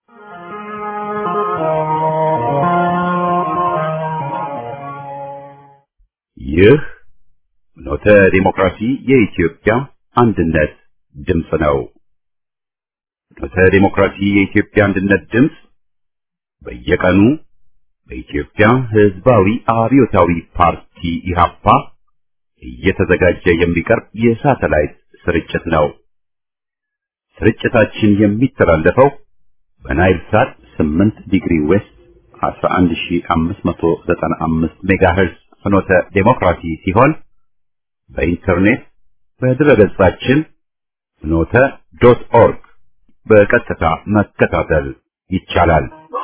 ይህ ኖተ ዲሞክራሲ የኢትዮጵያ አንድነት ድምፅ ነው። ኖተ ዲሞክራሲ የኢትዮጵያ አንድነት ድምፅ በየቀኑ በኢትዮጵያ ሕዝባዊ አብዮታዊ ፓርቲ ኢህአፓ እየተዘጋጀ የሚቀርብ የሳተላይት ስርጭት ነው። ስርጭታችን የሚተላለፈው በናይል ሳት 8 ዲግሪ ዌስት 11595 ሜጋሄርዝ ፍኖተ ዴሞክራሲ ሲሆን በኢንተርኔት በድረገጻችን ፍኖተ ዶት ኦርግ በቀጥታ መከታተል ይቻላል።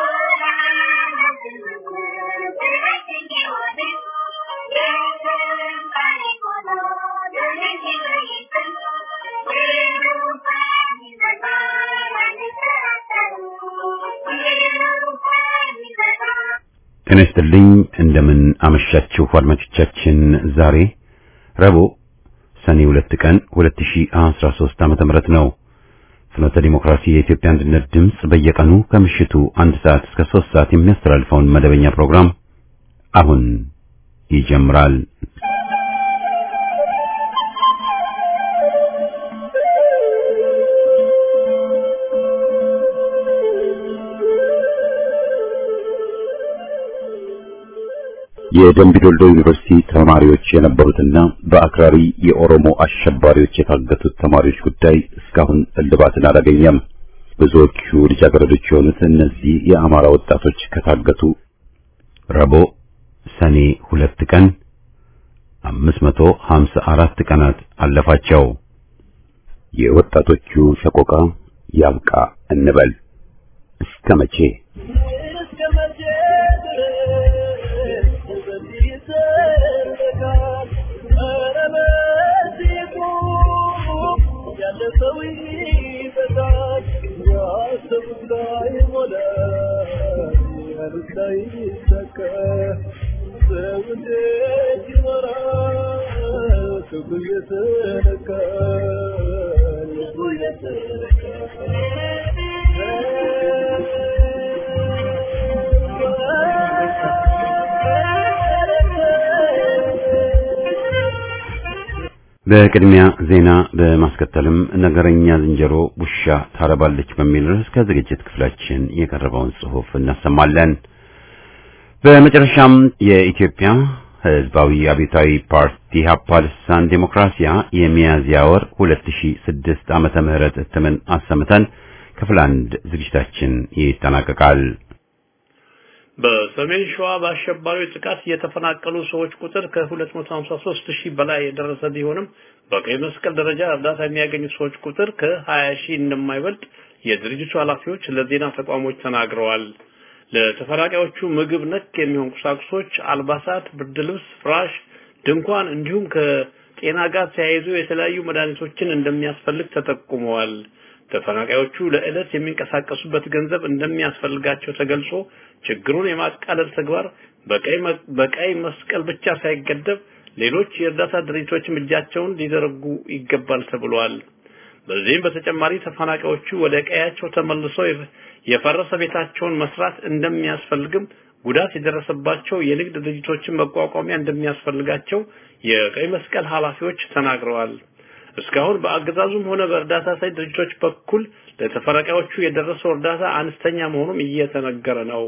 ጤና ይስጥልኝ። እንደምን አመሻችሁ አድማጮቻችን። ዛሬ ረቡዕ ሰኔ ሁለት ቀን 2013 ዓመተ ምህረት ነው። ፍኖተ ዲሞክራሲ የኢትዮጵያ አንድነት ድምፅ በየቀኑ ከምሽቱ አንድ ሰዓት እስከ ሶስት ሰዓት የሚያስተላልፈውን መደበኛ ፕሮግራም አሁን ይጀምራል። የደምቢ ዶልዶ ዩኒቨርሲቲ ተማሪዎች የነበሩትና በአክራሪ የኦሮሞ አሸባሪዎች የታገቱት ተማሪዎች ጉዳይ እስካሁን እልባትን አላገኘም። ብዙዎቹ ልጃገረዶች የሆኑት እነዚህ የአማራ ወጣቶች ከታገቱ ረቡዕ ሰኔ ሁለት ቀን 554 ቀናት አለፋቸው። የወጣቶቹ ሰቆቃ ያብቃ እንበል እስከ መቼ? በቅድሚያ ዜና በማስከተልም ነገረኛ ዝንጀሮ ውሻ ታረባለች በሚል ርዕስ ከዝግጅት ክፍላችን የቀረበውን ጽሑፍ እናሰማለን። በመጨረሻም የኢትዮጵያ ሕዝባዊ አብዮታዊ ፓርቲ ኢህአፓ ልሳን ዴሞክራሲያ የሚያዝያ ወር 2006 ዓመተ ምህረት እትምን አሰምተን ክፍል አንድ ዝግጅታችን ይጠናቀቃል። በሰሜን ሸዋ በአሸባሪዎች ጥቃት የተፈናቀሉ ሰዎች ቁጥር ከ253 ሺህ በላይ የደረሰ ቢሆንም በቀይ መስቀል ደረጃ እርዳታ የሚያገኙ ሰዎች ቁጥር ከ20 ሺህ እንደማይበልጥ የድርጅቱ ኃላፊዎች ለዜና ተቋሞች ተናግረዋል። ለተፈናቃዮቹ ምግብ ነክ የሚሆን ቁሳቁሶች፣ አልባሳት፣ ብርድ ልብስ፣ ፍራሽ፣ ድንኳን እንዲሁም ከጤና ጋር ተያይዞ የተለያዩ መድኃኒቶችን እንደሚያስፈልግ ተጠቁመዋል። ተፈናቃዮቹ ለዕለት የሚንቀሳቀሱበት ገንዘብ እንደሚያስፈልጋቸው ተገልጾ ችግሩን የማቃለል ተግባር በቀይ መስቀል ብቻ ሳይገደብ ሌሎች የእርዳታ ድርጅቶችም እጃቸውን ሊዘረጉ ይገባል ተብሏል። በዚህም በተጨማሪ ተፈናቃዮቹ ወደ ቀያቸው ተመልሰው የፈረሰ ቤታቸውን መስራት እንደሚያስፈልግም ጉዳት የደረሰባቸው የንግድ ድርጅቶችን መቋቋሚያ እንደሚያስፈልጋቸው የቀይ መስቀል ኃላፊዎች ተናግረዋል። እስካሁን በአገዛዙም ሆነ በእርዳታ ሰጪ ድርጅቶች በኩል ለተፈናቃዮቹ የደረሰው እርዳታ አነስተኛ መሆኑም እየተነገረ ነው።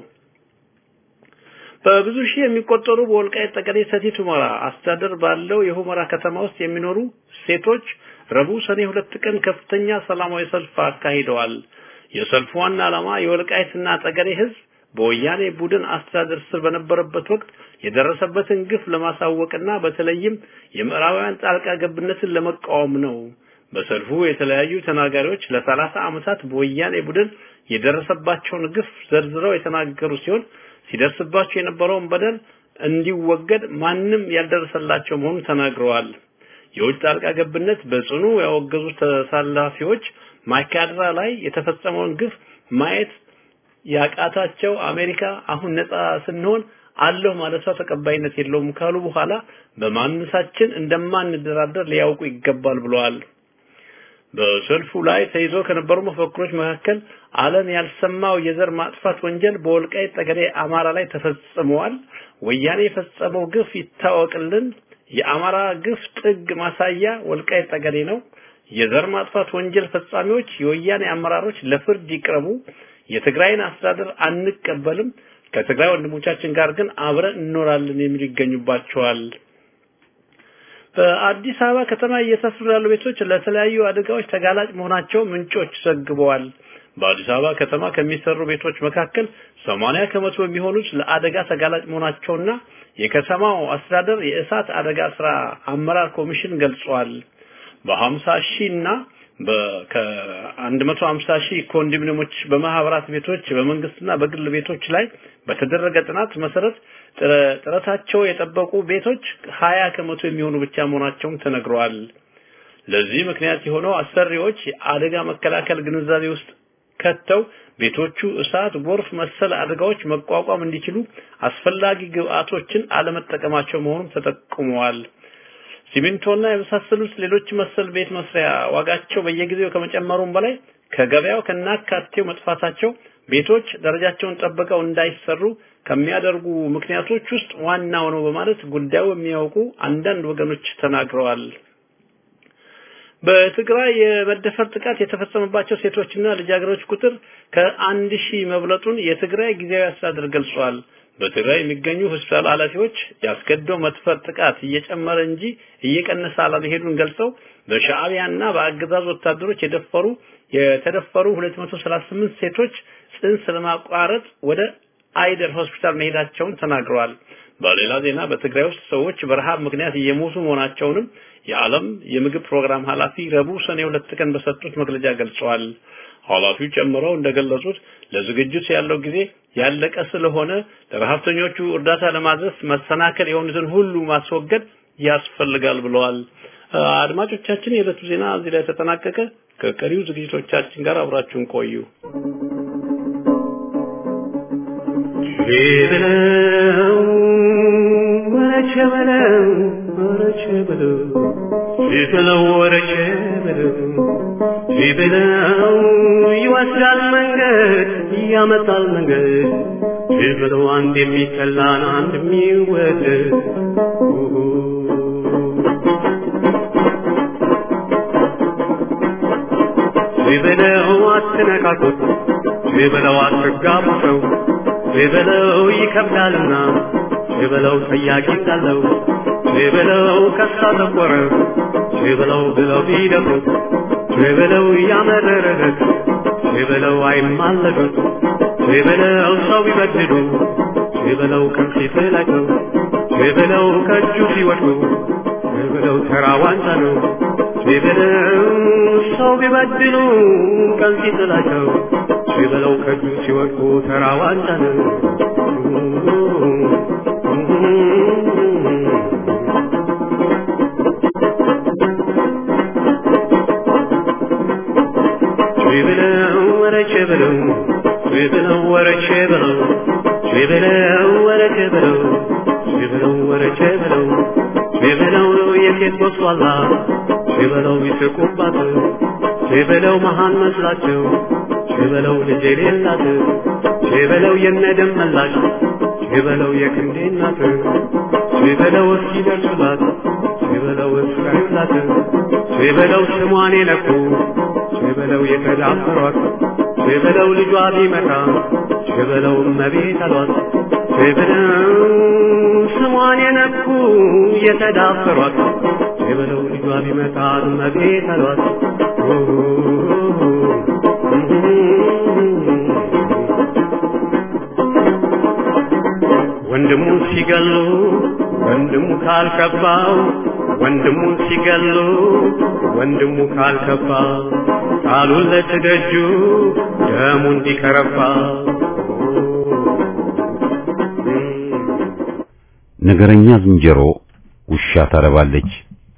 በብዙ ሺህ የሚቆጠሩ በወልቃይት ጠገዴ ሰቲት ሁመራ አስተዳደር ባለው የሁመራ ከተማ ውስጥ የሚኖሩ ሴቶች ረቡዕ ሰኔ ሁለት ቀን ከፍተኛ ሰላማዊ ሰልፍ አካሂደዋል። የሰልፉ ዋና ዓላማ የወልቃይትና ጠገዴ ሕዝብ በወያኔ ቡድን አስተዳደር ስር በነበረበት ወቅት የደረሰበትን ግፍ ለማሳወቅና በተለይም የምዕራባውያን ጣልቃ ገብነትን ለመቃወም ነው። በሰልፉ የተለያዩ ተናጋሪዎች ለሰላሳ ዓመታት በወያኔ ቡድን የደረሰባቸውን ግፍ ዘርዝረው የተናገሩ ሲሆን ሲደርስባቸው የነበረውን በደል እንዲወገድ ማንም ያልደረሰላቸው መሆኑን ተናግረዋል። የውጭ ጣልቃ ገብነት በጽኑ ያወገዙ ተሳላፊዎች ማይካድራ ላይ የተፈጸመውን ግፍ ማየት ያቃታቸው አሜሪካ አሁን ነፃ ስንሆን አለሁ ማለቷ ተቀባይነት የለውም ካሉ በኋላ በማንነታችን እንደማንደራደር ሊያውቁ ይገባል ብለዋል። በሰልፉ ላይ ተይዞ ከነበሩ መፈክሮች መካከል ዓለም ያልሰማው የዘር ማጥፋት ወንጀል በወልቃይት ጠገዴ አማራ ላይ ተፈጽሟል፣ ወያኔ የፈጸመው ግፍ ይታወቅልን፣ የአማራ ግፍ ጥግ ማሳያ ወልቃይት ጠገዴ ነው፣ የዘር ማጥፋት ወንጀል ፈጻሚዎች የወያኔ አመራሮች ለፍርድ ይቅረቡ፣ የትግራይን አስተዳደር አንቀበልም፣ ከትግራይ ወንድሞቻችን ጋር ግን አብረን እንኖራለን የሚሉ ይገኙባቸዋል። በአዲስ አበባ ከተማ እየተሰሩ ያሉ ቤቶች ለተለያዩ አደጋዎች ተጋላጭ መሆናቸው ምንጮች ዘግበዋል። በአዲስ አበባ ከተማ ከሚሰሩ ቤቶች መካከል 80 ከመቶ የሚሆኑት ለአደጋ ተጋላጭ መሆናቸውና የከተማው አስተዳደር የእሳት አደጋ ስራ አመራር ኮሚሽን ገልጿል። በ50 ሺህ እና ከ150 ሺህ ኮንዶሚኒየሞች በማህበራት ቤቶች በመንግስትና በግል ቤቶች ላይ በተደረገ ጥናት መሰረት ጥረታቸው የጠበቁ ቤቶች 20 ከመቶ የሚሆኑ ብቻ መሆናቸውም ተነግረዋል። ለዚህ ምክንያት የሆነው አሰሪዎች የአደጋ መከላከል ግንዛቤ ውስጥ ከተው ቤቶቹ እሳት፣ ጎርፍ መሰል አደጋዎች መቋቋም እንዲችሉ አስፈላጊ ግብአቶችን አለመጠቀማቸው መሆኑን ተጠቁመዋል። ሲሚንቶና የመሳሰሉት ሌሎች መሰል ቤት መስሪያ ዋጋቸው በየጊዜው ከመጨመሩም በላይ ከገበያው ከናካቴው መጥፋታቸው ቤቶች ደረጃቸውን ጠብቀው እንዳይሰሩ ከሚያደርጉ ምክንያቶች ውስጥ ዋናው ነው በማለት ጉዳዩ የሚያውቁ አንዳንድ ወገኖች ተናግረዋል። በትግራይ የመደፈር ጥቃት የተፈጸመባቸው ሴቶችና ልጃገረዶች ቁጥር ከአንድ ሺህ መብለጡን የትግራይ ጊዜያዊ አስተዳደር ገልጿል። በትግራይ የሚገኙ ሆስፒታል ኃላፊዎች ያስገድዶ መድፈር ጥቃት እየጨመረ እንጂ እየቀነሰ አለመሄዱን ገልጸው በሻዕቢያና በአገዛዝ ወታደሮች የደፈሩ የተደፈሩ 238 ሴቶች ጽንስ ለማቋረጥ ወደ አይደር ሆስፒታል መሄዳቸውን ተናግረዋል። በሌላ ዜና በትግራይ ውስጥ ሰዎች በረሃብ ምክንያት እየሞቱ መሆናቸውንም የዓለም የምግብ ፕሮግራም ኃላፊ ረቡዕ ሰኔ ሁለት ቀን በሰጡት መግለጫ ገልጸዋል። ኃላፊው ጨምረው እንደገለጹት ለዝግጅት ያለው ጊዜ ያለቀ ስለሆነ ለረሃብተኞቹ እርዳታ ለማድረስ መሰናከል የሆኑትን ሁሉ ማስወገድ ያስፈልጋል ብለዋል። አድማጮቻችን፣ የዕለቱ ዜና እዚህ ላይ ተጠናቀቀ። ከቀሪው ዝግጅቶቻችን ጋር አብራችሁን ቆዩ። ሸበለው ወረቸ በለው ወረቸ በለው ሸበለው ወረቸ በለው ሸበለው ይወስዳል መንገድ ያመጣል መንገድ ሸበለው አንድ የሚጠላን አንድ የሚወደድ ሸበለው አትነካኩት ሸበለው አትጋቡ ሰው ሸበለው ይከብዳልና ሸበለው ጠያቂ እንዳለው ሸበለው ከሳ ተቆረ ሸበለው ብለው ቢደፍሩት ሸበለው ያመረረት ሸበለው አይማለዱት ሸበለው ሰው ቢበድሉ ሸበለው ከፊት ላይ ነው ሸበለው ከእጁ ሲወድቁ ሸበለው ተራ ዋንጫ ነው ሸበለው ሰው ቢበድሉ ከፊት ላይ ነው ሸበለው ከእጁ ሲወድቁ ተራ ዋንጫ ነው። ሸበለው ወረቸ በለው ሸበለው ወረቸ በለው ሸበለው ወረቸ በለው ሸበለው ወረቸ በለው ሸበለው የሴት ጎስቋላ ሸበለው ይስቁባት ሸበለው መሃን መስላቸው ሸበለው ልጅ የሌላት ሸበለው የነደም መላሽ ሸበለው የክንዴ እናት ሸበለው እስኪደርሱላት ሸበለው እስካዩላት ሸበለው ስሟን የነኩ ሸበለው የተዳፈሯት ሸበለው ልጇ ቢመጣ ሸበለው እመቤት አሏት ሸበለው ስሟን የነኩ የተዳፈሯት ሸበለው ልጇ ቢመጣ እመቤት አሏት ወንድሙ ሲገሉ ወንድሙ ካልከባው ወንድሙ ሲገሉ ወንድሙ ካልከባ ቃሉን ለትደጁ ደሙ እንዲከረባ ነገረኛ ዝንጀሮ ውሻ ታረባለች።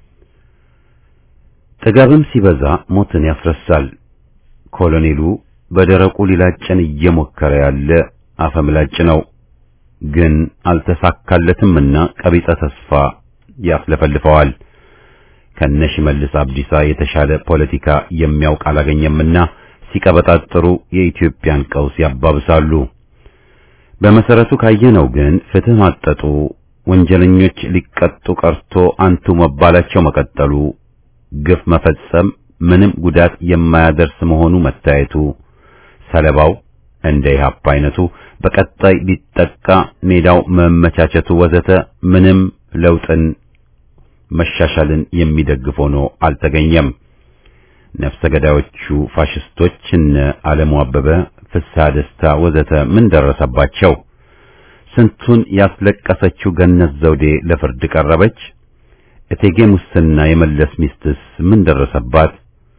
ጥጋብም ሲበዛ ሞትን ያስረሳል። ኮሎኔሉ በደረቁ ሊላጨን እየሞከረ ያለ አፈምላጭ ነው። ግን አልተሳካለትምና ቀቢጸ ተስፋ ያስለፈልፈዋል። ከነሽመልስ አብዲሳ የተሻለ ፖለቲካ የሚያውቅ አላገኘምና ሲቀበጣጥሩ የኢትዮጵያን ቀውስ ያባብሳሉ። በመሰረቱ ካየነው ግን ፍትህ ማጠጡ፣ ወንጀለኞች ሊቀጡ ቀርቶ አንቱ መባላቸው መቀጠሉ፣ ግፍ መፈጸም ምንም ጉዳት የማያደርስ መሆኑ መታየቱ፣ ሰለባው እንደ ኢህአፓ አይነቱ በቀጣይ ሊጠቃ ሜዳው መመቻቸቱ ወዘተ ምንም ለውጥን መሻሻልን የሚደግፍ ሆኖ አልተገኘም። ነፍሰ ገዳዮቹ ፋሽስቶች እነ ዓለሙ አበበ፣ ፍስሐ ደስታ ወዘተ ምን ደረሰባቸው? ስንቱን ያስለቀሰችው ገነት ዘውዴ ለፍርድ ቀረበች። እቴጌ ሙስና የመለስ ሚስትስ ምን ደረሰባት?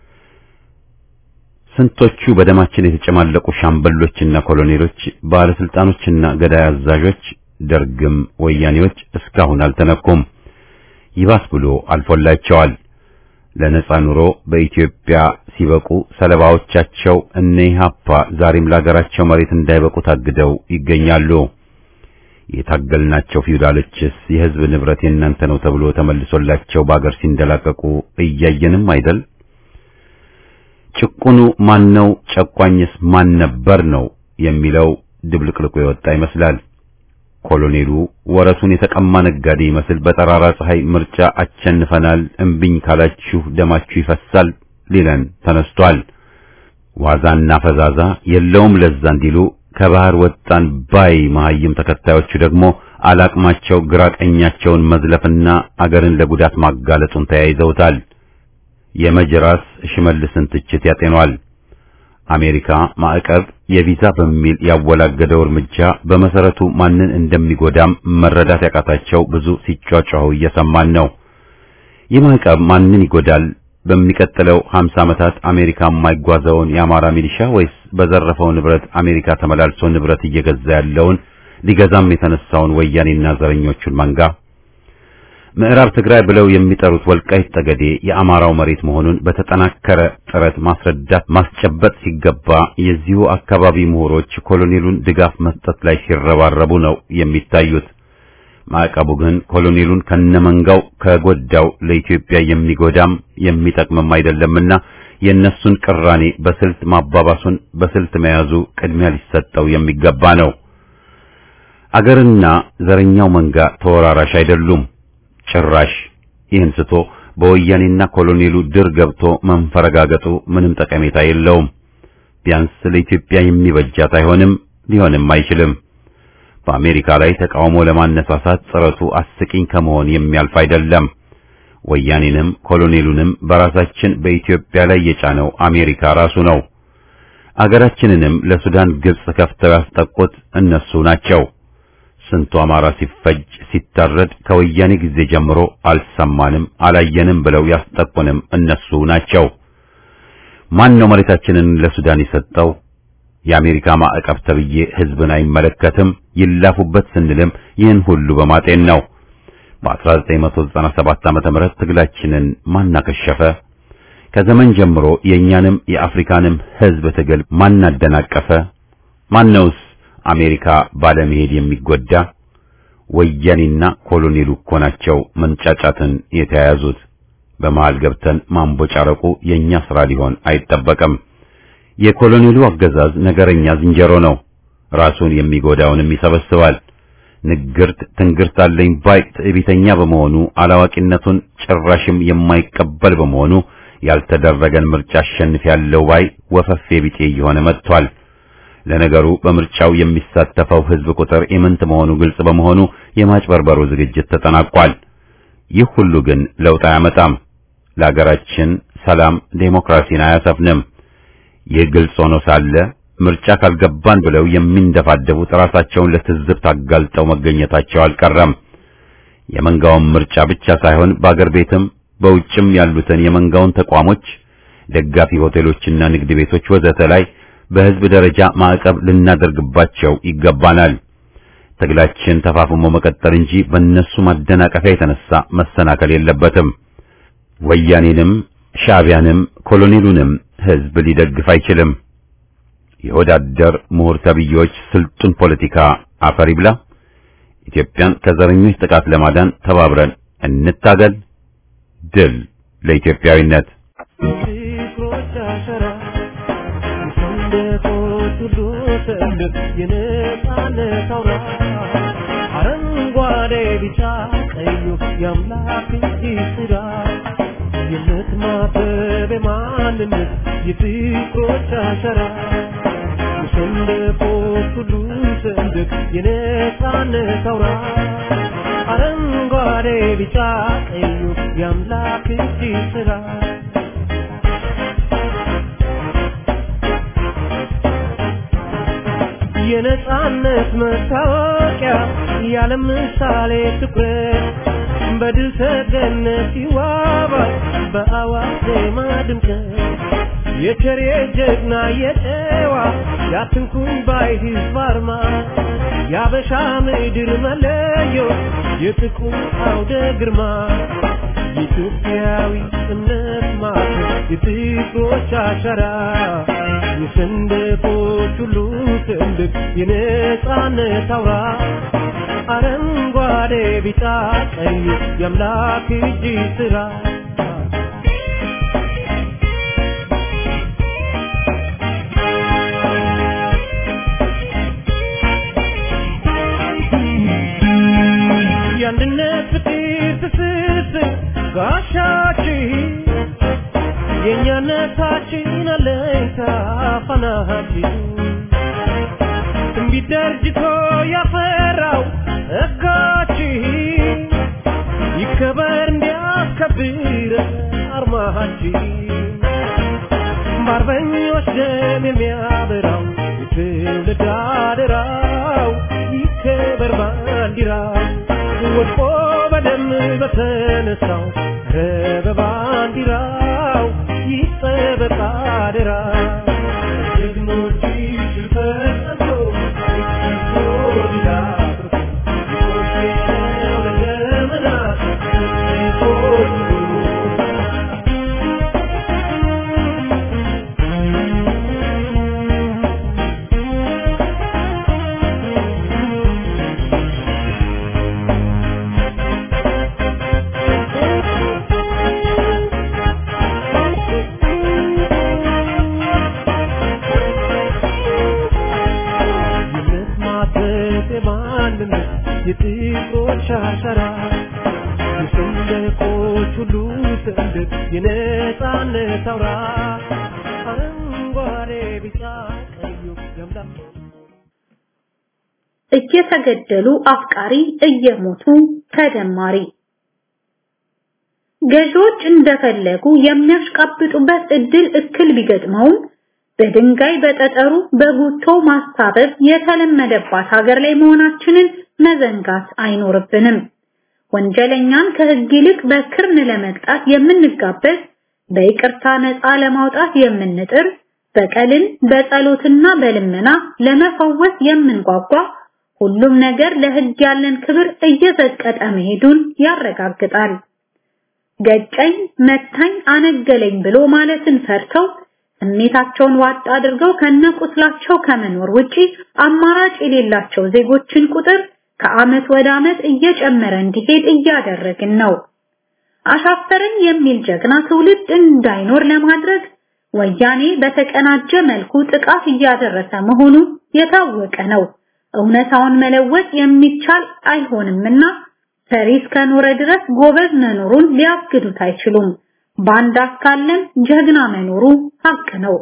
ስንቶቹ በደማችን የተጨማለቁ ሻምበሎችና ኮሎኔሎች፣ ባለስልጣኖችና ገዳይ አዛዦች፣ ደርግም ወያኔዎች እስካሁን አልተነኩም። ይባስ ብሎ አልፎላቸዋል። ለነጻ ኑሮ በኢትዮጵያ ሲበቁ ሰለባዎቻቸው እነ ኢህአፓ ዛሬም ለሀገራቸው መሬት እንዳይበቁ ታግደው ይገኛሉ። የታገልናቸው ፊውዳሎችስ የህዝብ ንብረት የእናንተ ነው ተብሎ ተመልሶላቸው በአገር ሲንደላቀቁ እያየንም አይደል? ጭቁኑ ማን ነው? ጨቋኝስ ማን ነበር ነው የሚለው ድብልቅልቁ የወጣ ይመስላል። ኮሎኔሉ ወረቱን የተቀማ ነጋዴ ይመስል በጠራራ ፀሐይ ምርጫ አቸንፈናል፣ እምቢኝ ካላችሁ ደማችሁ ይፈሳል ሊለን ተነስቷል። ዋዛና ፈዛዛ የለውም ለዛ እንዲሉ ከባህር ወጣን ባይ መሀይም ተከታዮቹ ደግሞ አላቅማቸው ግራ ቀኛቸውን መዝለፍና አገርን ለጉዳት ማጋለጡን ተያይዘውታል። የመጅራስ ሽመልስን ትችት ያጤኗል። አሜሪካ ማዕቀብ የቪዛ በሚል ያወላገደው እርምጃ በመሰረቱ ማንን እንደሚጎዳም መረዳት ያቃታቸው ብዙ ሲጯጯሁ እየሰማን ነው። ይህ ማዕቀብ ማንን ይጎዳል? በሚቀጥለው 50 ዓመታት አሜሪካ የማይጓዘውን የአማራ ሚሊሻ ወይስ በዘረፈው ንብረት አሜሪካ ተመላልሶ ንብረት እየገዛ ያለውን ሊገዛም የተነሳውን ወያኔና ዘረኞቹን መንጋ? ምዕራብ ትግራይ ብለው የሚጠሩት ወልቃይት ጠገዴ የአማራው መሬት መሆኑን በተጠናከረ ጥረት ማስረዳት ማስጨበጥ ሲገባ የዚሁ አካባቢ ምሁሮች ኮሎኔሉን ድጋፍ መስጠት ላይ ሲረባረቡ ነው የሚታዩት። ማዕቀቡ ግን ኮሎኔሉን ከነመንጋው ከጎዳው ለኢትዮጵያ የሚጎዳም የሚጠቅምም አይደለምና የእነሱን ቅራኔ በስልት ማባባሱን በስልት መያዙ ቅድሚያ ሊሰጠው የሚገባ ነው። አገርና ዘረኛው መንጋ ተወራራሽ አይደሉም። ጭራሽ ይህን ስቶ በወያኔና ኮሎኔሉ ድር ገብቶ መንፈረጋገጡ ምንም ጠቀሜታ የለውም። ቢያንስ ለኢትዮጵያ የሚበጃት አይሆንም፣ ሊሆንም አይችልም። በአሜሪካ ላይ ተቃውሞ ለማነሳሳት ጥረቱ አስቂኝ ከመሆን የሚያልፍ አይደለም። ወያኔንም ኮሎኔሉንም በራሳችን በኢትዮጵያ ላይ የጫነው አሜሪካ ራሱ ነው። አገራችንንም ለሱዳን ግብጽ ከፍተው ያስጠቁት እነሱ ናቸው። ስንቱ አማራ ሲፈጅ ሲታረድ ከወያኔ ጊዜ ጀምሮ አልሰማንም አላየንም ብለው ያስጠቁንም እነሱ ናቸው። ማን ነው መሬታችንን ለሱዳን የሰጠው? የአሜሪካ ማዕቀብ ተብዬ ሕዝብን አይመለከትም ይላፉበት ስንልም ይህን ሁሉ በማጤን ነው። በ1997 ዓመተ ምህረት ትግላችንን ማናከሸፈ? ከዘመን ጀምሮ የእኛንም የአፍሪካንም ሕዝብ ትግል ማናደናቀፈ? ማነውስ አሜሪካ ባለመሄድ የሚጎዳ? ወያኔና ኮሎኔሉ እኮ ናቸው መንጫጫትን የተያያዙት። በመሃል ገብተን ማንቦጫረቁ የኛ ስራ ሊሆን አይጠበቅም። የኮሎኔሉ አገዛዝ ነገረኛ ዝንጀሮ ነው። ራሱን የሚጎዳውንም ይሰበስባል። ንግርት ትንግርት አለኝ ባይ ትዕቢተኛ በመሆኑ አላዋቂነቱን ጭራሽም የማይቀበል በመሆኑ ያልተደረገን ምርጫ አሸንፍ ያለው ባይ ወፈፌ ቢጤ እየሆነ መጥቷል። ለነገሩ በምርጫው የሚሳተፈው ሕዝብ ቁጥር ኢምንት መሆኑ ግልጽ በመሆኑ የማጭበርበሩ ዝግጅት ተጠናቋል። ይህ ሁሉ ግን ለውጥ አያመጣም። ለሀገራችን ሰላም፣ ዴሞክራሲን አያሰፍንም። ይህ ግልጽ ሆኖ ሳለ ምርጫ ካልገባን ብለው የሚንደፋደቡት ራሳቸውን ለትዝብት አጋልጠው መገኘታቸው አልቀረም። የመንጋውን ምርጫ ብቻ ሳይሆን በአገር ቤትም በውጭም ያሉትን የመንጋውን ተቋሞች፣ ደጋፊ ሆቴሎችና ንግድ ቤቶች ወዘተ ላይ በሕዝብ ደረጃ ማዕቀብ ልናደርግባቸው ይገባናል። ትግላችን ተፋፍሞ መቀጠል እንጂ በእነሱ ማደናቀፊያ የተነሳ መሰናከል የለበትም። ወያኔንም ሻዕቢያንም ኮሎኔሉንም ሕዝብ ሊደግፍ አይችልም። የወዳደር ምሁር ተብዬዎች ስልጡን ፖለቲካ አፈር ይብላ። ኢትዮጵያን ከዘረኞች ጥቃት ለማዳን ተባብረን እንታገል። ድል ለኢትዮጵያዊነት። ፍቅሮች አሸራ የሰንደቆች ሁሉ ሰንደቅ የነጻነት አውራ አረንጓዴ ቢጫ ቀዩ የአምላክ እጅ ስራ የእምነት ማበብ የማንነት የፍቅሮች አሸራ የሰንደቆች ሁሉ ሰንደቅ የነጻነት አውራ አረንጓዴ ቢጫ ቀዩ የአምላክ እጅ ስራ የነጻነት መታወቂያ ያለ ምሳሌ ትኩረት በድል ተገነት ይዋባል በአዋጅ ዜማ ድምቀት የቸሬ ጀግና የጨዋ ያትንኩኝ ባይ ህዝብ አርማ የአበሻ ምድር መለዮ የጥቁር አውደ ግርማ የኢትዮጵያዊ እምነት ማዕከል የፍቅሮች አሻራ የሰንደቆች ሁሉ ሰንደቅ የነጻነት አውራ አረንጓዴ ቢጫ ቀይ የአምላክ እጅ ስራ የአንድነት ፍቅር ትስስር ጋሻችን የእኛነታችን አለኝታ ፋናችን ትንቢት ደርጅቶ ያፈራው ጸጋችን ይከበር እንዲያስከብር አርማችን በአርበኞች ደም የሚያበራው የትውልድ አደራው ይከበር ባንዲራው ወድቆ በደም በተነሳው ኧረ በባንዲራው ይጠበቅ አደራ ጀግኖች ሽፈቶ የእምነት ማተብ የማንነት የጥቁሮች አሻራ የሰንደቆች ሁሉ ሰንደቅ የነጻነት አውራ አረንጓዴ ቢጫ ቀዩ የአምላክ እየተገደሉ አፍቃሪ እየሞቱ ተደማሪ ገዢዎች እንደፈለጉ የሚያሽቃብጡበት እድል እክል ቢገጥመውም በድንጋይ በጠጠሩ በጉቶ ማስታበብ የተለመደባት ሀገር ላይ መሆናችንን መዘንጋት አይኖርብንም። ወንጀለኛን ከህግ ይልቅ በክርን ለመቅጣት የምንጋበዝ፣ በይቅርታ ነፃ ለማውጣት የምንጥር፣ በቀልን በጸሎትና በልመና ለመፈወስ የምንጓጓ ሁሉም ነገር ለህግ ያለን ክብር እየዘቀጠ መሄዱን ያረጋግጣል። ገጨኝ፣ መታኝ፣ አነገለኝ ብሎ ማለትን ፈርተው ስሜታቸውን ዋጥ አድርገው ከነቁስላቸው ከመኖር ውጪ አማራጭ የሌላቸው ዜጎችን ቁጥር ከአመት ወደ አመት እየጨመረ እንዲሄድ እያደረግን ነው። አሻፈረኝ የሚል ጀግና ትውልድ እንዳይኖር ለማድረግ ወያኔ በተቀናጀ መልኩ ጥቃት እያደረሰ መሆኑ የታወቀ ነው። እውነታውን መለወጥ የሚቻል አይሆንምና ፈሪ እስከኖረ ድረስ ጎበዝ መኖሩን ሊያግዱት አይችሉም። ባንዳ ካለም ጀግና መኖሩ ሀቅ ነው።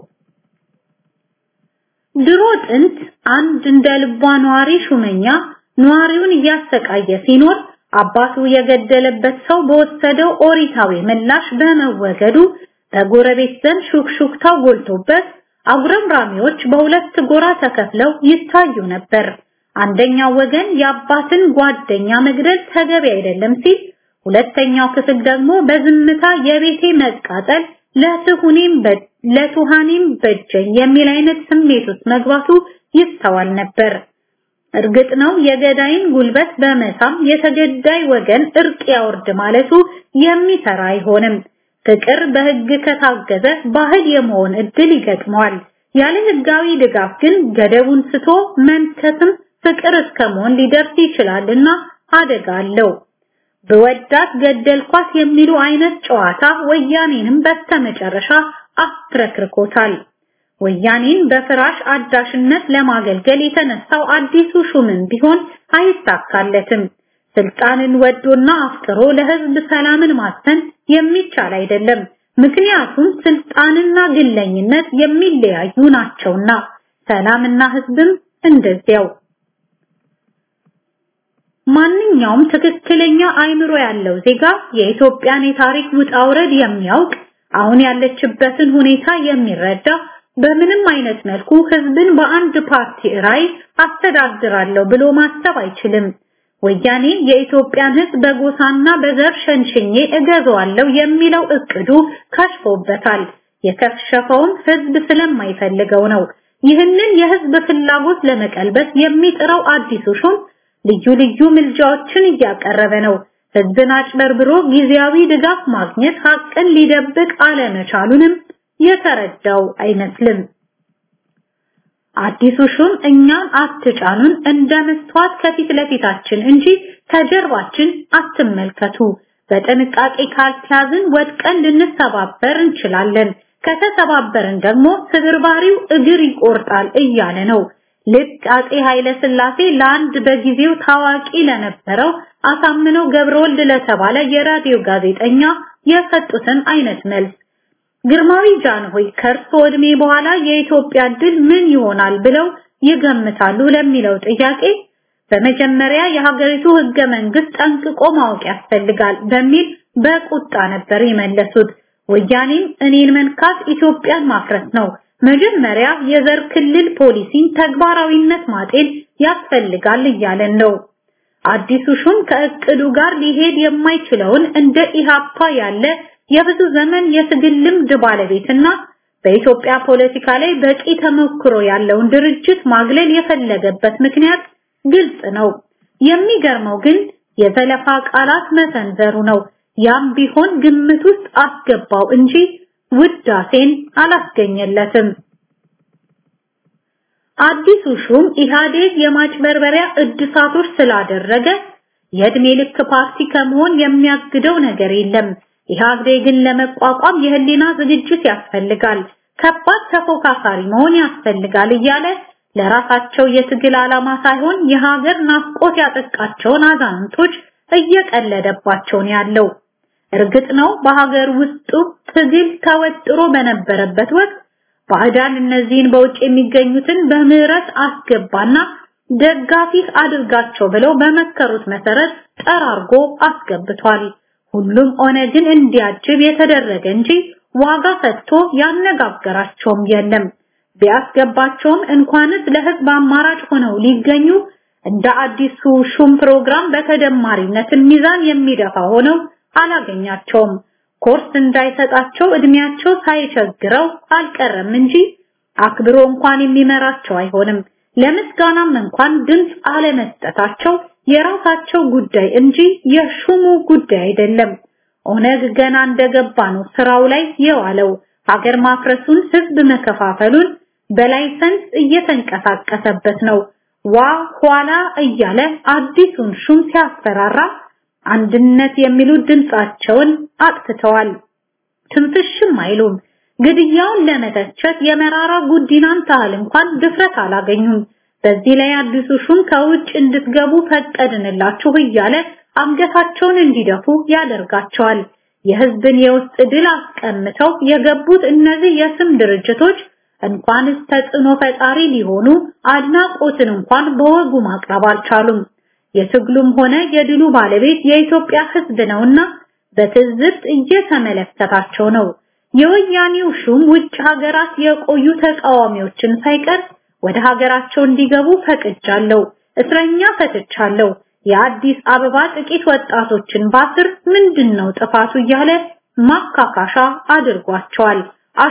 ድሮ ጥንት አንድ እንደ ልቧ ነዋሪ ሹመኛ ነዋሪውን እያሰቃየ ሲኖር አባቱ የገደለበት ሰው በወሰደው ኦሪታዊ ምላሽ በመወገዱ በጎረቤት ዘንድ ሹክሹክታው ጎልቶበት አጉረምራሚዎች በሁለት ጎራ ተከፍለው ይታዩ ነበር። አንደኛው ወገን የአባትን ጓደኛ መግደል ተገቢ አይደለም ሲል፣ ሁለተኛው ክፍል ደግሞ በዝምታ የቤቴ መቃጠል ለትሁኔም ለቱሃኔም በጀኝ የሚል አይነት ስሜት ውስጥ መግባቱ ይስተዋል ነበር። እርግጥ ነው የገዳይን ጉልበት በመሳም የተገዳይ ወገን እርቅ ያወርድ ማለቱ የሚሰራ አይሆንም። ፍቅር በህግ ከታገዘ ባህል የመሆን እድል ይገጥመዋል። ያለ ህጋዊ ድጋፍ ግን ገደቡን ስቶ መንከስም ፍቅር እስከ መሆን ሊደርስ ይችላልና አደጋ አለው። በወዳት ገደልኳት የሚሉ አይነት ጨዋታ ወያኔንም በስተመጨረሻ አፍረክርኮታል። ወያኔን በፍራሽ አዳሽነት ለማገልገል የተነሳው አዲሱ ሹምም ቢሆን አይሳካለትም። ስልጣንን ወዶና አፍቅሮ ለህዝብ ሰላምን ማሰን የሚቻል አይደለም። ምክንያቱም ስልጣንና ግለኝነት የሚለያዩ ናቸውና፣ ሰላምና ህዝብም እንደዚያው። ማንኛውም ትክክለኛ አይምሮ ያለው ዜጋ የኢትዮጵያን የታሪክ ውጣ ውረድ የሚያውቅ አሁን ያለችበትን ሁኔታ የሚረዳ በምንም አይነት መልኩ ህዝብን በአንድ ፓርቲ ራይ አስተዳድራለሁ ብሎ ማሰብ አይችልም። ወያኔ የኢትዮጵያን ህዝብ በጎሳና በዘር ሸንሽኜ እገዛዋለሁ የሚለው እቅዱ ከሽፎበታል። የከሸፈውም ህዝብ ስለማይፈልገው ነው። ይህንን የህዝብ ፍላጎት ለመቀልበስ የሚጥረው አዲሱ ሹም ልዩ ልዩ ምልጃዎችን እያቀረበ ነው። ህዝብን አጭበርብሮ ጊዜያዊ ድጋፍ ማግኘት ሀቅን ሊደብቅ አለመቻሉንም የተረዳው አይመስልም። አዲሱ ሹም እኛን አትጫኑን እንደ መስተዋት ከፊት ለፊታችን እንጂ ከጀርባችን አትመልከቱ፣ በጥንቃቄ ካልተያዝን ወድቀን ልንሰባበር እንችላለን፣ ከተሰባበርን ደግሞ ስብርባሪው እግር ይቆርጣል እያለ ነው። ልክ አጼ ኃይለ ሥላሴ ለአንድ በጊዜው ታዋቂ ለነበረው አሳምነው ገብረወልድ ለተባለ የራዲዮ ጋዜጠኛ የሰጡትን አይነት መልስ ግርማዊ ጃንሆይ ከእርሶ ዕድሜ በኋላ የኢትዮጵያ ድል ምን ይሆናል ብለው ይገምታሉ ለሚለው ጥያቄ በመጀመሪያ የሀገሪቱ ህገ መንግስት ጠንቅቆ ማወቅ ያስፈልጋል በሚል በቁጣ ነበር የመለሱት። ወያኔም እኔን መንካት ኢትዮጵያን ማፍረስ ነው፣ መጀመሪያ የዘር ክልል ፖሊሲን ተግባራዊነት ማጤን ያስፈልጋል እያለን ነው። አዲሱ ሹም ከእቅዱ ጋር ሊሄድ የማይችለውን እንደ ኢሃፓ ያለ የብዙ ዘመን የትግል ልምድ ባለቤትና በኢትዮጵያ ፖለቲካ ላይ በቂ ተሞክሮ ያለውን ድርጅት ማግለል የፈለገበት ምክንያት ግልጽ ነው። የሚገርመው ግን የዘለፋ ቃላት መሰንዘሩ ነው። ያም ቢሆን ግምት ውስጥ አስገባው እንጂ ውዳሴን አላስገኘለትም። አዲሱ ሹም ኢህአዴግ የማጭበርበሪያ እድሳቶች ስላደረገ የእድሜ ልክ ፓርቲ ከመሆን የሚያግደው ነገር የለም። ኢህአዴግን ለመቋቋም የህሊና ዝግጅት ያስፈልጋል፣ ከባድ ተፎካካሪ መሆን ያስፈልጋል እያለ ለራሳቸው የትግል ዓላማ ሳይሆን የሀገር ናፍቆት ያጠቃቸውን አዛንቶች እየቀለደባቸው ነው ያለው። እርግጥ ነው በሀገር ውስጡ ትግል ተወጥሮ በነበረበት ወቅት ባዕዳን እነዚህን በውጭ የሚገኙትን በምህረት አስገባና ደጋፊህ አድርጋቸው ብለው በመከሩት መሰረት ጠራርጎ አስገብቷል። ሁሉም ኦነግን እንዲያጅብ የተደረገ እንጂ ዋጋ ሰጥቶ ያነጋገራቸውም የለም። ቢያስገባቸውም እንኳንስ ለህዝብ አማራጭ ሆነው ሊገኙ እንደ አዲሱ ሹም ፕሮግራም በተደማሪነት ሚዛን የሚደፋ ሆነው አላገኛቸውም። ኮርስ እንዳይሰጣቸው እድሜያቸው ሳይቸግረው አልቀረም እንጂ አክብሮ እንኳን የሚመራቸው አይሆንም። ለምስጋናም እንኳን ድምፅ አለመስጠታቸው የራሳቸው ጉዳይ እንጂ የሹሙ ጉዳይ አይደለም። ኦነግ ገና እንደገባ ነው ስራው ላይ የዋለው። ሀገር ማፍረሱን፣ ህዝብ መከፋፈሉን በላይሰንስ እየተንቀሳቀሰበት ነው። ዋ ኋላ እያለ አዲሱን ሹም ሲያስፈራራ አንድነት የሚሉ ድምጻቸውን አጥፍተዋል። ትንፍሽም አይሉም። ግድያውን ለመተቸት የመራራ ጉዲናን ታህል እንኳን ድፍረት አላገኙም። በዚህ ላይ አዲሱ ሹም ከውጭ እንድትገቡ ፈቀድንላችሁ እያለ አንገታቸውን እንዲደፉ ያደርጋቸዋል። የህዝብን የውስጥ ድል አስቀምተው የገቡት እነዚህ የስም ድርጅቶች እንኳንስ ተጽዕኖ ፈጣሪ ሊሆኑ አድናቆትን እንኳን በወጉ ማቅረብ አልቻሉም። የትግሉም ሆነ የድሉ ባለቤት የኢትዮጵያ ህዝብ ነውና በትዝብት እየተመለከታቸው ነው። የወያኔው ሹም ውጭ ሀገራት የቆዩ ተቃዋሚዎችን ሳይቀር ወደ ሀገራቸው እንዲገቡ ፈቅጃለሁ፣ እስረኛ ፈትቻለሁ፣ የአዲስ አበባ ጥቂት ወጣቶችን ባስር ምንድነው ጥፋቱ እያለ ማካካሻ አድርጓቸዋል፣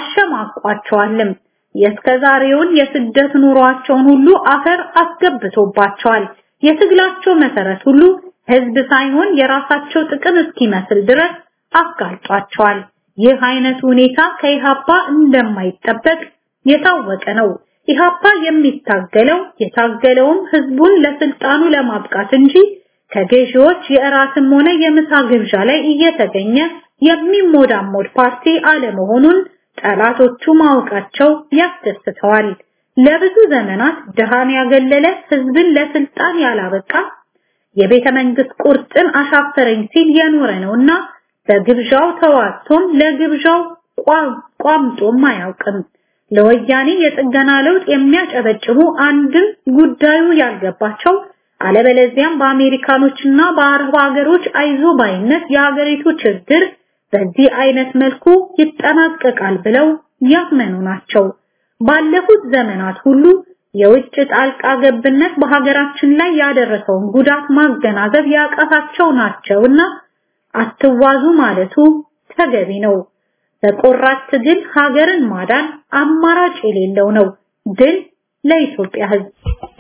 አሸማቋቸዋልም። የእስከዛሬውን የስደት ኑሯቸውን ሁሉ አፈር አስገብቶባቸዋል። የትግላቸው መሰረት ሁሉ ህዝብ ሳይሆን የራሳቸው ጥቅም እስኪመስል ድረስ አጋልጧቸዋል። ይህ አይነት ሁኔታ ከኢሃፓ እንደማይጠበቅ የታወቀ ነው። ኢሃፓ የሚታገለው የታገለውም ህዝቡን ለስልጣኑ ለማብቃት እንጂ ከገዢዎች የእራትም ሆነ የምሳ ግብዣ ላይ እየተገኘ የሚሞዳሞድ ፓርቲ አለመሆኑን ጠላቶቹ ማወቃቸው ያስደስተዋል። ለብዙ ዘመናት ድሃን ያገለለ ህዝብን ለስልጣን ያላበቃ የቤተ መንግስት ቁርጥን አሻፈረኝ ሲል የኖረ ነውና በግብዣው ተዋቶም ለግብዣው ቋምጦም አያውቅም። ለወያኔ የጥገና ለውጥ የሚያጨበጭቡ አንድም ጉዳዩ ያልገባቸው አለበለዚያም በአሜሪካኖችና በአረብ ሀገሮች አይዞ ባይነት የሀገሪቱ ችግር በዚህ አይነት መልኩ ይጠናቀቃል ብለው ያመኑ ናቸው። ባለፉት ዘመናት ሁሉ የውጭ ጣልቃ ገብነት በሀገራችን ላይ ያደረሰውን ጉዳት ማገናዘብ ያቃታቸው ናቸውና አትዋዙ ማለቱ ተገቢ ነው። በቆራጥ ትግል ሀገርን ማዳን አማራጭ የሌለው ነው። ድል ለኢትዮጵያ ሕዝብ።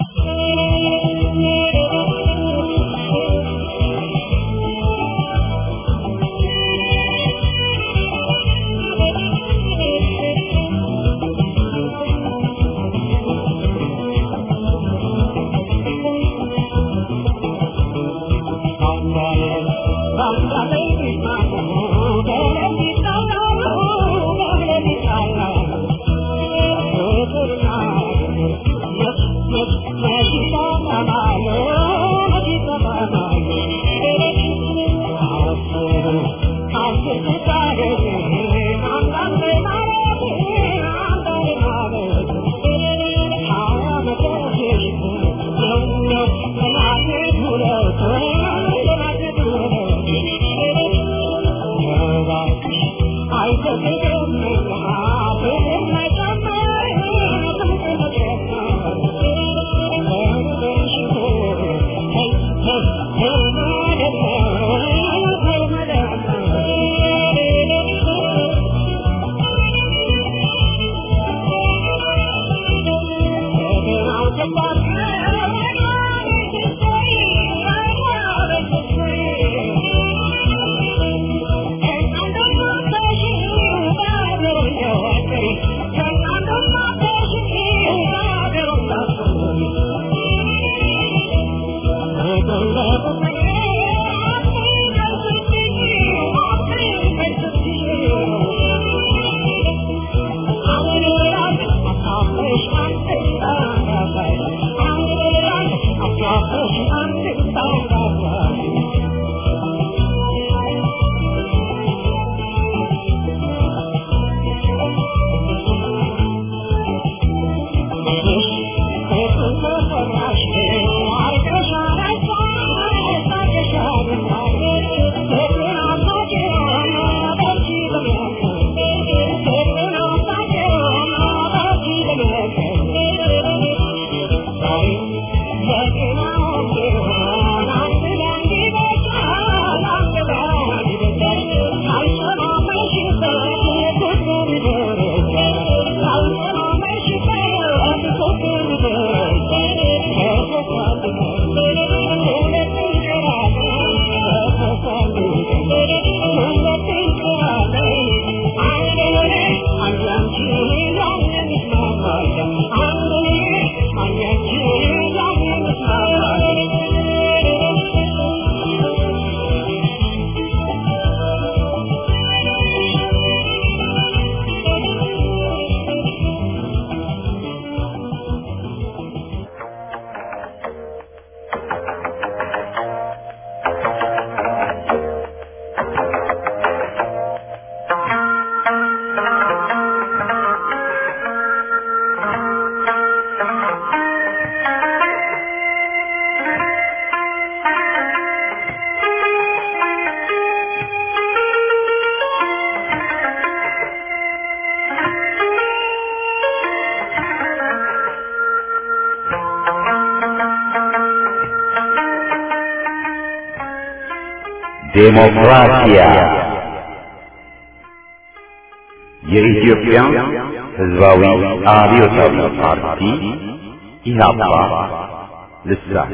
ዴሞክራሲያ የኢትዮጵያ ሕዝባዊ አብዮታዊ ፓርቲ ኢህአፓ ልሳን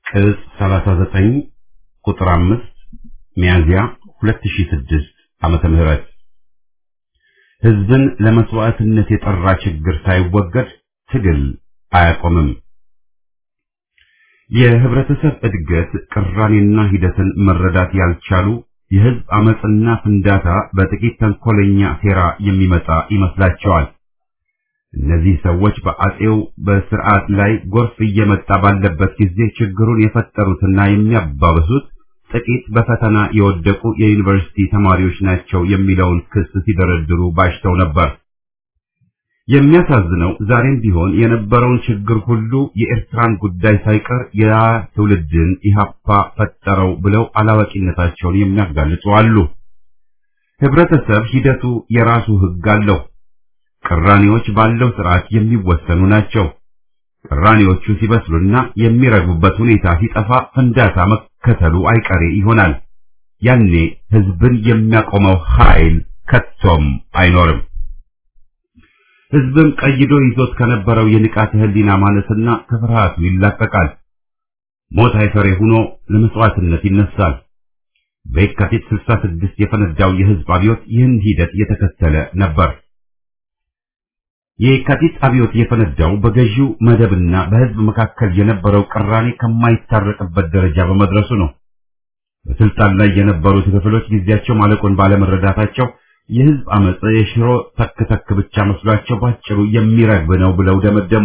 ቅጽ 39 ቁጥር 5 ሚያዝያ 2006 ዓመተ ምህረት ህዝብን ለመስዋዕትነት የጠራ ችግር ሳይወገድ ትግል አያቆምም። የህብረተሰብ እድገት ቅራኔና ሂደትን መረዳት ያልቻሉ የህዝብ አመጽና ፍንዳታ በጥቂት ተንኮለኛ ሴራ የሚመጣ ይመስላቸዋል። እነዚህ ሰዎች በአጼው በስርዓት ላይ ጎርፍ እየመጣ ባለበት ጊዜ ችግሩን የፈጠሩትና የሚያባብሱት ጥቂት በፈተና የወደቁ የዩኒቨርሲቲ ተማሪዎች ናቸው የሚለውን ክስ ሲደረድሩ ባሽተው ነበር። የሚያሳዝነው ዛሬም ቢሆን የነበረውን ችግር ሁሉ የኤርትራን ጉዳይ ሳይቀር ያ ትውልድን ኢህአፓ ፈጠረው ብለው አላዋቂነታቸውን የሚያጋልጡ አሉ። ህብረተሰብ ሂደቱ የራሱ ህግ አለው። ቅራኔዎች ባለው ስርዓት የሚወሰኑ ናቸው። ቅራኔዎቹ ሲበስሉና የሚረግቡበት ሁኔታ ሲጠፋ ፍንዳታ መከተሉ አይቀሬ ይሆናል። ያኔ ህዝብን የሚያቆመው ኃይል ከቶም አይኖርም። ህዝብም ቀይዶ ይዞት ከነበረው የንቃተ ህሊና ማነስና ከፍርሃቱ ይላቀቃል። ሞት አይፈሬ ሆኖ ለመስዋዕትነት ይነሳል። በየካቲት 66 የፈነዳው የህዝብ አብዮት ይህን ሂደት የተከተለ ነበር። የየካቲት አብዮት የፈነዳው በገዢው መደብና በህዝብ መካከል የነበረው ቅራኔ ከማይታረቅበት ደረጃ በመድረሱ ነው። በስልጣን ላይ የነበሩት ክፍሎች ጊዜያቸው ማለቁን ባለመረዳታቸው የህዝብ አመጽ የሽሮ ተክተክ ብቻ መስሏቸው ባጭሩ የሚረግብ ነው ብለው ደመደሙ።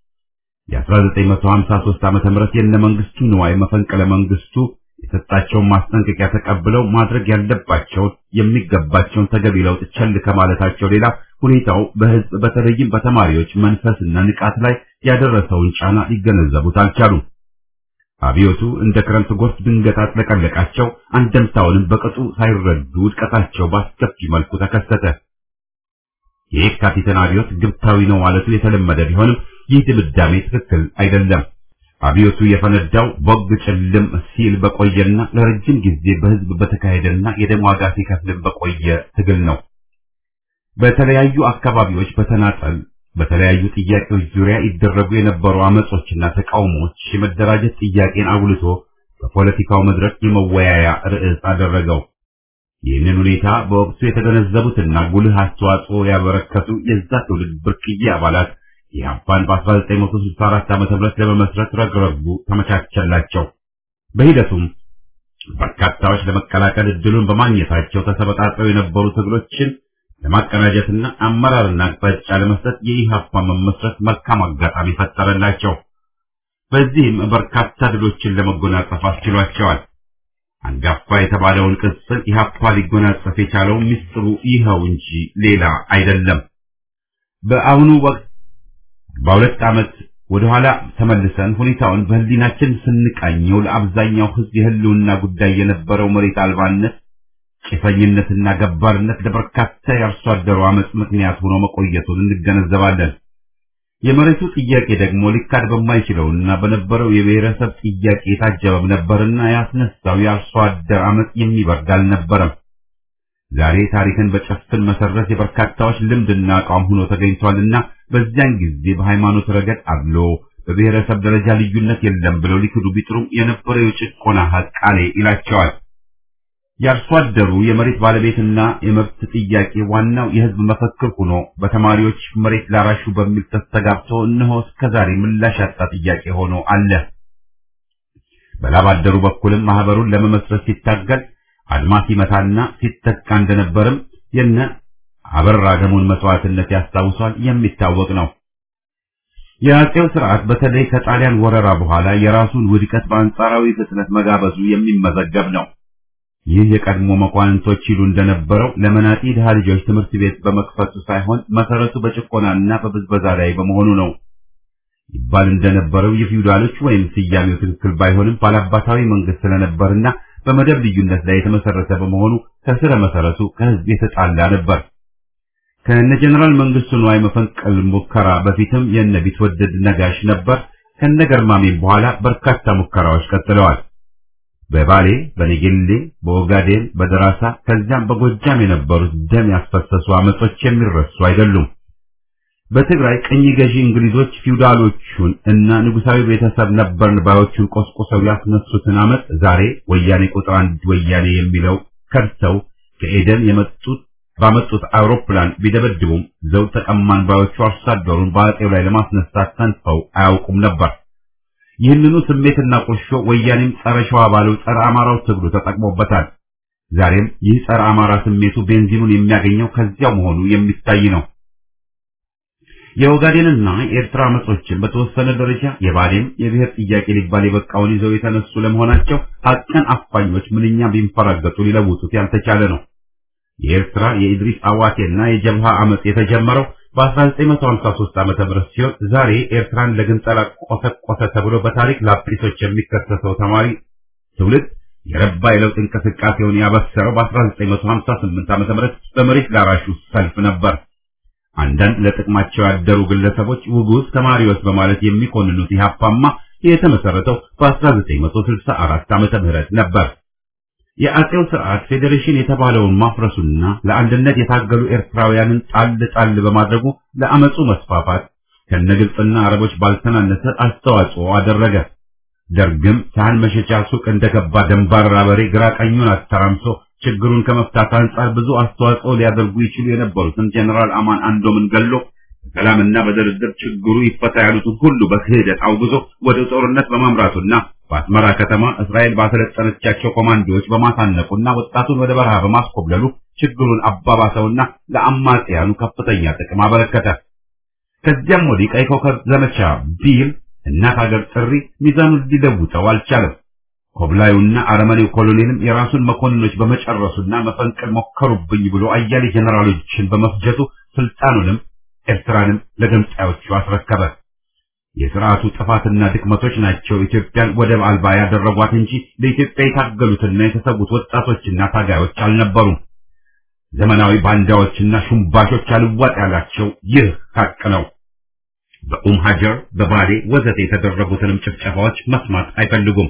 የ1953 ዓመተ ምህረት የነ መንግስቱ ንዋይ መፈንቅለ መንግስቱ የሰጣቸውን ማስጠንቀቂያ ተቀብለው ማድረግ ያለባቸውን የሚገባቸውን ተገቢ ለውጥ ቸል ከማለታቸው ሌላ ሁኔታው በህዝብ በተለይም በተማሪዎች መንፈስና ንቃት ላይ ያደረሰውን ጫና ሊገነዘቡት አልቻሉም። አብዮቱ እንደ ክረምት ጎርፍ ድንገት አጥለቀለቃቸው። አንደምታውንም በቅጡ ሳይረዱ ውድቀታቸው በአስከፊ መልኩ ተከሰተ። የየካቲትን አብዮት ግብታዊ ነው ማለቱ የተለመደ ቢሆንም ይህ ድምዳሜ ትክክል አይደለም። አብዮቱ የፈነዳው ቦግ ጭልም ሲል በቆየና ለረጅም ጊዜ በህዝብ በተካሄደና የደም ዋጋ ሲከፍልም በቆየ ትግል ነው። በተለያዩ አካባቢዎች በተናጠል በተለያዩ ጥያቄዎች ዙሪያ ይደረጉ የነበሩ አመጾችና ተቃውሞዎች የመደራጀት ጥያቄን አጉልቶ በፖለቲካው መድረክ የመወያያ ርዕስ አደረገው። ይህንን ሁኔታ በወቅቱ የተገነዘቡትና ጉልህ አስተዋጽኦ ያበረከቱ የዛ ትውልድ ብርቅዬ አባላት ኢህአፓን በ1964 ዓ.ም ለመመስረት ረግረጉ ተመቻቸላቸው። በሂደቱም በርካታዎች ለመቀላቀል እድሉን በማግኘታቸው ተሰበጣጥረው የነበሩ ትግሎችን ለማቀናጀትና አመራርና አቅጣጫ ለመስጠት የኢህአፓ መመስረት መልካም አጋጣሚ ፈጠረላቸው። በዚህም በርካታ ድሎችን ለመጎናጸፍ አስችሏቸዋል። አንጋፋ የተባለውን ቅጽል ኢህአፓ ሊጎናጸፍ የቻለው ሚስጥሩ ይኸው እንጂ ሌላ አይደለም። በአሁኑ ወቅት በሁለት ዓመት ወደ ኋላ ተመልሰን ሁኔታውን በህሊናችን ስንቃኘው ለአብዛኛው ህዝብ የህልውና ጉዳይ የነበረው መሬት አልባነት ጭፈኝነትና ገባርነት ለበርካታ የአርሶ አደሩ አመጽ ምክንያት ሆኖ መቆየቱን እንገነዘባለን። የመሬቱ ጥያቄ ደግሞ ሊካድ በማይችለውና በነበረው የብሔረሰብ ጥያቄ የታጀበም ነበርና ያስነሳው የአርሶ አደር አመጽ የሚበርድ አልነበረም። ዛሬ ታሪክን በጨፍን መሰረት የበርካታዎች ልምድና አቋም ሆኖ ተገኝቷልና በዚያን ጊዜ በሃይማኖት ረገድ አድሎ በብሔረሰብ ደረጃ ልዩነት የለም ብለው ሊክዱ ቢጥሩም የነበረው የጭቆና ሀቅ ቃሌ ይላቸዋል። የአርሶ አደሩ የመሬት ባለቤትና የመብት ጥያቄ ዋናው የህዝብ መፈክር ሆኖ በተማሪዎች መሬት ላራሹ በሚል ተስተጋብቶ እነሆ እስከዛሬ ምላሽ ያጣ ጥያቄ ሆኖ አለ። በላብ አደሩ በኩልም ማህበሩን ለመመስረት ሲታገል አድማ ሲመታና ሲተካ እንደነበርም የነ አበራ ደሙን መስዋዕትነት ያስታውሷል፣ የሚታወቅ ነው። የአጼው ስርዓት በተለይ ከጣሊያን ወረራ በኋላ የራሱን ውድቀት በአንጻራዊ ፍጥነት መጋበዙ የሚመዘገብ ነው። ይህ የቀድሞ መኳንንቶች ይሉ እንደነበረው ለመናጢ ድሃ ልጆች ትምህርት ቤት በመክፈቱ ሳይሆን መሰረቱ በጭቆናና በብዝበዛ ላይ በመሆኑ ነው። ይባል እንደነበረው የፊውዳሎች ወይም ስያሜው ትክክል ባይሆንም ባላባታዊ መንግስት ስለነበርና በመደብ ልዩነት ላይ የተመሰረተ በመሆኑ ከስረ መሰረቱ ከህዝብ የተጣላ ነበር። ከነ ጀነራል መንግስቱ ንዋይ መፈንቅል ሙከራ በፊትም የነ ቢትወደድ ነጋሽ ነበር። ከነ ገርማሜም በኋላ በርካታ ሙከራዎች ቀጥለዋል። በባሌ፣ በኔጌሌ፣ በኦጋዴን፣ በደራሳ ከዚያም በጎጃም የነበሩት ደም ያስፈሰሱ አመጾች የሚረሱ አይደሉም። በትግራይ ቅኝ ገዢ እንግሊዞች ፊውዳሎቹን እና ንጉሳዊ ቤተሰብ ነበርን ባዮቹን ቆስቁሰው ያስነሱትን አመት ዛሬ ወያኔ ቁጥር አንድ ወያኔ የሚለው ከድተው ከኤደን የመጡት ባመጡት አውሮፕላን ቢደበድቡም ዘውድ ተቀማን ባዮቹ አርሶ አደሩን በአጤው ላይ ለማስነሳት ሰንፈው አያውቁም ነበር። ይህንኑ ስሜትና ቁርሾ ወያኔም ጸረ ሸዋ ባለው ጸረ አማራው ትግሉ ተጠቅሞበታል። ዛሬም ይህ ጸረ አማራ ስሜቱ ቤንዚኑን የሚያገኘው ከዚያው መሆኑ የሚታይ ነው። የኦጋዴንና የኤርትራ አመጾችን በተወሰነ ደረጃ የባሌም የብሔር ጥያቄ ሊባል የበቃውን ይዘው የተነሱ ለመሆናቸው ሀቀን አፋኞች ምንኛ ቢንፈራገጡ ሊለውጡት ያልተቻለ ነው። የኤርትራ የኢድሪስ አዋቴና የጀብሃ አመጽ የተጀመረው በ1953 ዓመተ ምህረት ሲሆን ዛሬ ኤርትራን ለግንጠላ ቆሰቆሰ ተብሎ በታሪክ ላጲሶች የሚከሰሰው ተማሪ ትውልድ የረባ የለውጥ እንቅስቃሴውን ያበሰረው በ1958 ዓመተ ምህረት በመሬት ላራሹ ሰልፍ ነበር። አንዳንድ ለጥቅማቸው ያደሩ ግለሰቦች ውጉዝ ተማሪዎች በማለት የሚኮንኑት ኢህአፓማ የተመሰረተው በ1964 ዓመተ ምህረት ነበር። የአጼው ስርዓት ፌዴሬሽን የተባለውን ማፍረሱና ለአንድነት የታገሉ ኤርትራውያንን ጣል ጣል በማድረጉ ለአመፁ መስፋፋት ከነግብፅና አረቦች ባልተናነሰ አስተዋጽኦ አደረገ። ደርግም ሳህን መሸጫ ሱቅ እንደገባ ደንባራ በሬ ግራ ቀኙን አተራምሶ ችግሩን ከመፍታት አንጻር ብዙ አስተዋጽኦ ሊያደርጉ ይችሉ የነበሩትን ጀነራል አማን አንዶምን ገሎ በሰላምና በድርድር ችግሩ ይፈታ ያሉትን ሁሉ በክህደት አውግዞ ወደ ጦርነት በማምራቱና በአስመራ ከተማ እስራኤል ባሰለጠነቻቸው ኮማንዶዎች በማሳነቁና ወጣቱን ወደ በረሃ በማስኮብለሉ ችግሩን አባባሰውና ለአማጽያኑ ከፍተኛ ጥቅም አበረከተ። ከዚያም ወዲህ ቀይ ኮከብ ዘመቻ ቢል እናት ሀገር ጥሪ ሚዛኑን ሊለውጠው አልቻለም። ኮብላዩና አረመኔው ኮሎኔልም የራሱን መኮንኖች በመጨረሱና መፈንቅል ሞከሩብኝ ብሎ አያሌ ጀነራሎችን በመፍጀቱ ስልጣኑንም ኤርትራንም ለገንጣዮቹ አስረከበ። የስርዓቱ ጥፋትና ድክመቶች ናቸው ኢትዮጵያን ወደብ አልባ ያደረጓት እንጂ ለኢትዮጵያ የታገሉትና የተሰዉት ወጣቶችና ታጋዮች አልነበሩም። ዘመናዊ ባንዳዎችና ሹምባሾች አልዋጥ ያላቸው ይህ ሀቅ ነው። በኡም ሀጀር፣ በባሌ ወዘተ የተደረጉትንም ጭፍጨፋዎች መስማት አይፈልጉም።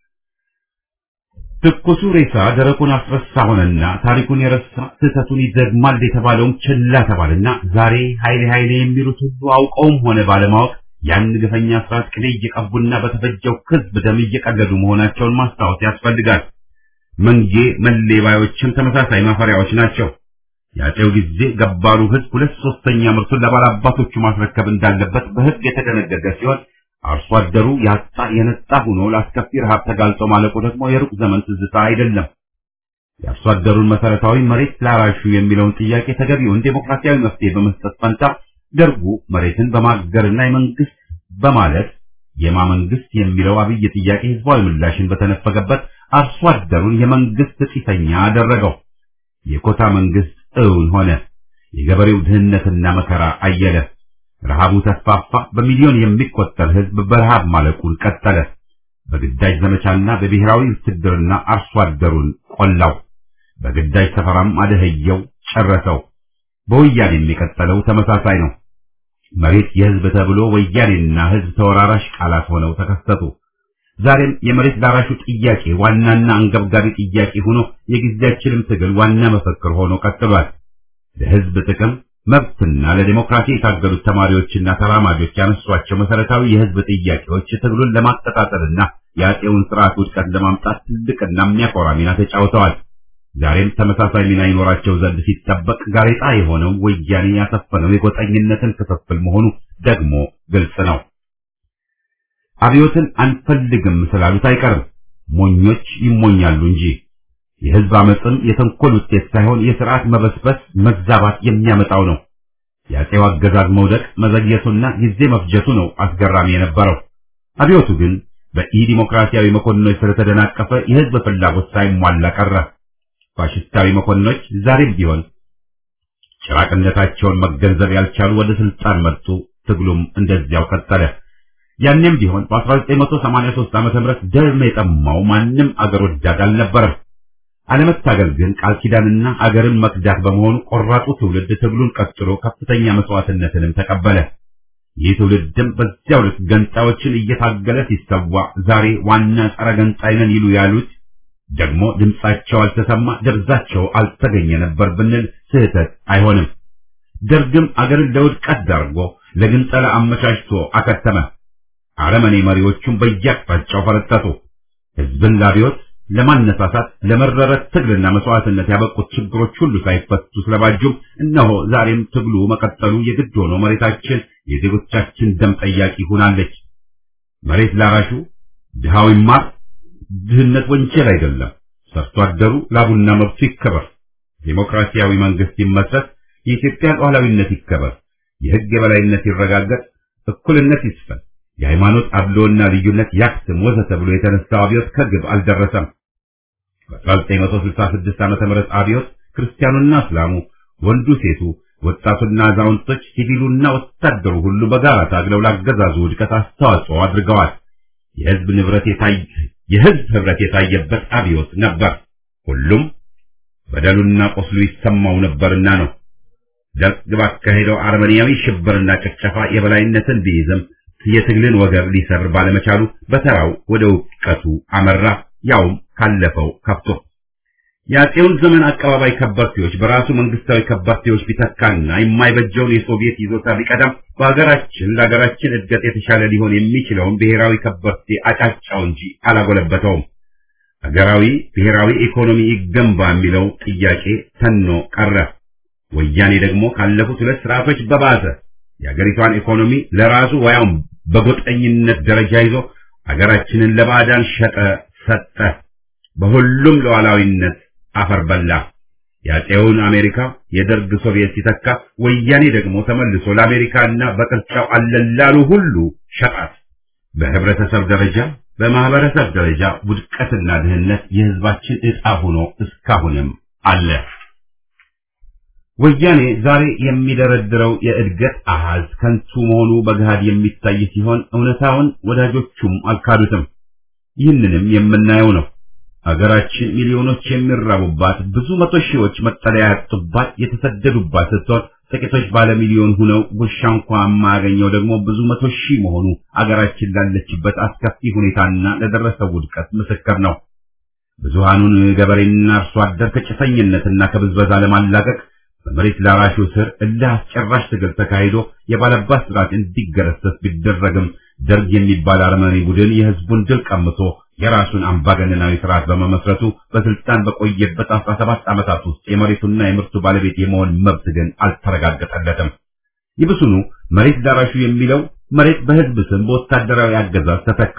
ትኩሱ ሬሳ ደረቁን አስረሳ ሆነና ታሪኩን የረሳ ስህተቱን ይደግማል የተባለውም ችላ ተባልና ዛሬ ኃይሌ ኃይሌ የሚሉት ሁሉ አውቀውም ሆነ ባለማወቅ ያን ግፈኛ ስርዓት ቅቤ እየቀቡና በተፈጀው ሕዝብ ደም እየቀለዱ መሆናቸውን ማስታወስ ያስፈልጋል። መንጌ መሌባዮችም ተመሳሳይ ማፈሪያዎች ናቸው። የአፄው ጊዜ ገባሩ ሕዝብ ሁለት ሶስተኛ ምርቱን ለባላባቶቹ ማስረከብ እንዳለበት በሕግ የተደነገገ ሲሆን አርሶ አደሩ ያጣ የነጣ ሆኖ ለአስከፊ ረሃብ ተጋልጦ ማለቁ ደግሞ የሩቅ ዘመን ትዝታ አይደለም። የአርሶ አደሩን መሰረታዊ መሬት ላራሹ የሚለውን ጥያቄ ተገቢውን ዴሞክራሲያዊ መፍትሄ በመስጠት ፈንታ ደርጉ መሬትን በማገርና የመንግስት በማለት የማ መንግስት የሚለው አብይ ጥያቄ ህዝባዊ ምላሽን በተነፈገበት አርሶ አደሩን የመንግስት ጢሰኛ አደረገው። የኮታ መንግስት እውን ሆነ። የገበሬው ድህነትና መከራ አየለ። ረሃቡ ተስፋፋ። በሚሊዮን የሚቆጠር ህዝብ በረሃብ ማለቁን ቀጠለ። በግዳጅ ዘመቻና በብሔራዊ ውትድርና አርሶ አደሩን ቆላው። በግዳጅ ሰፈራም አደህየው፣ ጨረሰው። በወያኔ የሚቀጠለው ተመሳሳይ ነው። መሬት የህዝብ ተብሎ ወያኔና ህዝብ ተወራራሽ ቃላት ሆነው ተከሰቱ። ዛሬም የመሬት ላራሹ ጥያቄ ዋናና አንገብጋቢ ጥያቄ ሆኖ የጊዜያችንም ትግል ዋና መፈክር ሆኖ ቀጥሏል። ለህዝብ ጥቅም መብትና ለዲሞክራሲ የታገሉት ተማሪዎችና ተራማጆች ያነሷቸው መሰረታዊ የህዝብ ጥያቄዎች ትግሉን ለማቀጣጠልና የአፄውን ስርዓት ውድቀት ለማምጣት ትልቅና የሚያኮራ ሚና ተጫውተዋል። ዛሬም ተመሳሳይ ሚና ይኖራቸው ዘንድ ሲጠበቅ ጋሬጣ የሆነው ወያኔ ያሰፈነው የጎጠኝነትን ክፍፍል መሆኑ ደግሞ ግልጽ ነው። አብዮትን አንፈልግም ስላሉት አይቀርም። ሞኞች ይሞኛሉ እንጂ የህዝብ አመፅም የተንኮል ውጤት ሳይሆን የስርዓት መበስበስ መዛባት የሚያመጣው ነው። የአፄው አገዛዝ መውደቅ መዘግየቱና ጊዜ መፍጀቱ ነው አስገራሚ የነበረው። አብዮቱ ግን በኢ ዲሞክራሲያዊ መኮንኖች ስለተደናቀፈ የህዝብ ፍላጎት ሳይሟላ ቀረ። ፋሽስታዊ መኮንኖች ዛሬም ቢሆን ጭራቅነታቸውን መገንዘብ ያልቻሉ ወደ ስልጣን መጡ። ትግሉም እንደዚያው ቀጠለ። ያኔም ቢሆን በ1983 ዓመተ ምህረት ደም የጠማው ማንም አገር ወዳድ አልነበረም። አለመታገል ግን ቃል ኪዳንና አገርን መክዳት በመሆኑ ቆራጡ ትውልድ ትግሉን ቀጥሎ ከፍተኛ መስዋዕትነትንም ተቀበለ። ይህ ትውልድም በዚያው ልክ ገንጣዮችን እየታገለ ሲሰዋ ዛሬ ዋና ጸረ ገንጣይ ነን ይሉ ያሉት ደግሞ ድምጻቸው አልተሰማ፣ ደብዛቸው አልተገኘ ነበር ብንል ስህተት አይሆንም። ደርግም አገርን ለውድቀት ዳርጎ ለግንጠላ አመቻችቶ አከተመ። አረመኔ መሪዎቹም በየአቅጣጫው ፈረጠጡ። ህዝብን ላብዮት ለማነሳሳት ለመረረ ትግልና መስዋዕትነት ያበቁት ችግሮች ሁሉ ሳይፈቱ ስለባጁም እነሆ ዛሬም ትግሉ መቀጠሉ የግድ ሆኖ መሬታችን የዜጎቻችን ደም ጠያቂ ሆናለች። መሬት ላራሹ ድሃው ይማር፣ ድህነት ወንጀል አይደለም። ሰርቶ አደሩ ላቡና መብቱ ይከበር። ዴሞክራሲያዊ መንግስት ይመስረት፣ የኢትዮጵያ ሉዓላዊነት ይከበር፣ የህግ የበላይነት ይረጋገጥ፣ እኩልነት ይስፈን፣ የሃይማኖት አድሎና ልዩነት ያክትም ወዘተ ብሎ የተነሳው አብዮት ከግብ አልደረሰም። በ1966 ዓመተ ምህረት አብዮት ክርስቲያኑና እስላሙ፣ ወንዱ፣ ሴቱ፣ ወጣቱና አዛውንቶች፣ ሲቪሉና ወታደሩ ሁሉ በጋራ ታግለው ላገዛዙ ውድቀት አስተዋጽኦ አድርገዋል። የህዝብ ንብረት የታየ የህዝብ ህብረት የታየበት አብዮት ነበር። ሁሉም በደሉና ቆስሉ ይሰማው ነበርና ነው። ደርግ ባካሄደው አረመኔያዊ ሽብርና ጭፍጨፋ የበላይነትን ቢይዝም የትግልን ወገብ ሊሰብር ባለመቻሉ በተራው ወደ ውድቀቱ አመራ። ያውም ካለፈው ከፍቶ የአፄውን ዘመን አቀባባይ ከበርቴዎች በራሱ መንግስታዊ ከበርቴዎች ቢተካና የማይበጀውን የሶቪየት ይዞታ ቢቀዳም በሀገራችን ለሀገራችን እድገት የተሻለ ሊሆን የሚችለውን ብሔራዊ ከበርቴ አጫጫው እንጂ አላጎለበተውም። ሀገራዊ ብሔራዊ ኢኮኖሚ ይገንባ የሚለው ጥያቄ ተኖ ቀረ። ወያኔ ደግሞ ካለፉት ሁለት ስርዓቶች በባሰ የሀገሪቷን ኢኮኖሚ ለራሱ ወያውም በጎጠኝነት ደረጃ ይዞ ሀገራችንን ለባዕዳን ሸጠ ሰጠ። በሁሉም ሉዓላዊነት አፈር በላ። የአፄውን አሜሪካ የደርግ ሶቪየት ሲተካ ወያኔ ደግሞ ተመልሶ ለአሜሪካና በቅርጫው አለላሉ ሁሉ ሸጣት። በህብረተሰብ ደረጃ በማህበረሰብ ደረጃ ውድቀትና ድህነት የህዝባችን ዕጣ ሆኖ እስካሁንም አለ። ወያኔ ዛሬ የሚደረድረው የእድገት አሃዝ ከንቱ መሆኑ በገሃድ የሚታይ ሲሆን እውነታውን ወዳጆቹም አልካዱትም። ይህንንም የምናየው ነው። አገራችን ሚሊዮኖች የሚራቡባት ብዙ መቶ ሺዎች መጠለያ ያጡባት የተሰደዱባት ስትሆን ጥቂቶች ባለ ሚሊዮን ሁነው ጉርሻ እንኳ የማያገኘው ደግሞ ብዙ መቶ ሺህ መሆኑ አገራችን ላለችበት አስከፊ ሁኔታና ለደረሰው ውድቀት ምስክር ነው። ብዙሃኑን ገበሬና አርሶ አደር ከጭሰኝነትና ከብዝበዛ ለማላቀቅ በመሬት ላራሹ ስር እልህ አስጨራሽ ትግል ተካሂዶ የባለባት ስርዓት እንዲገረሰስ ቢደረግም ደርግ የሚባል አረመኔ ቡድን የህዝቡን ድል ቀምቶ የራሱን አምባገነናዊ ስርዓት በመመስረቱ በስልጣን በቆየበት 17 ዓመታት ውስጥ የመሬቱና የምርቱ ባለቤት የመሆን መብት ግን አልተረጋገጠለትም። ይብሱኑ መሬት ላራሹ የሚለው መሬት በህዝብ ስም በወታደራዊ አገዛዝ ተተካ።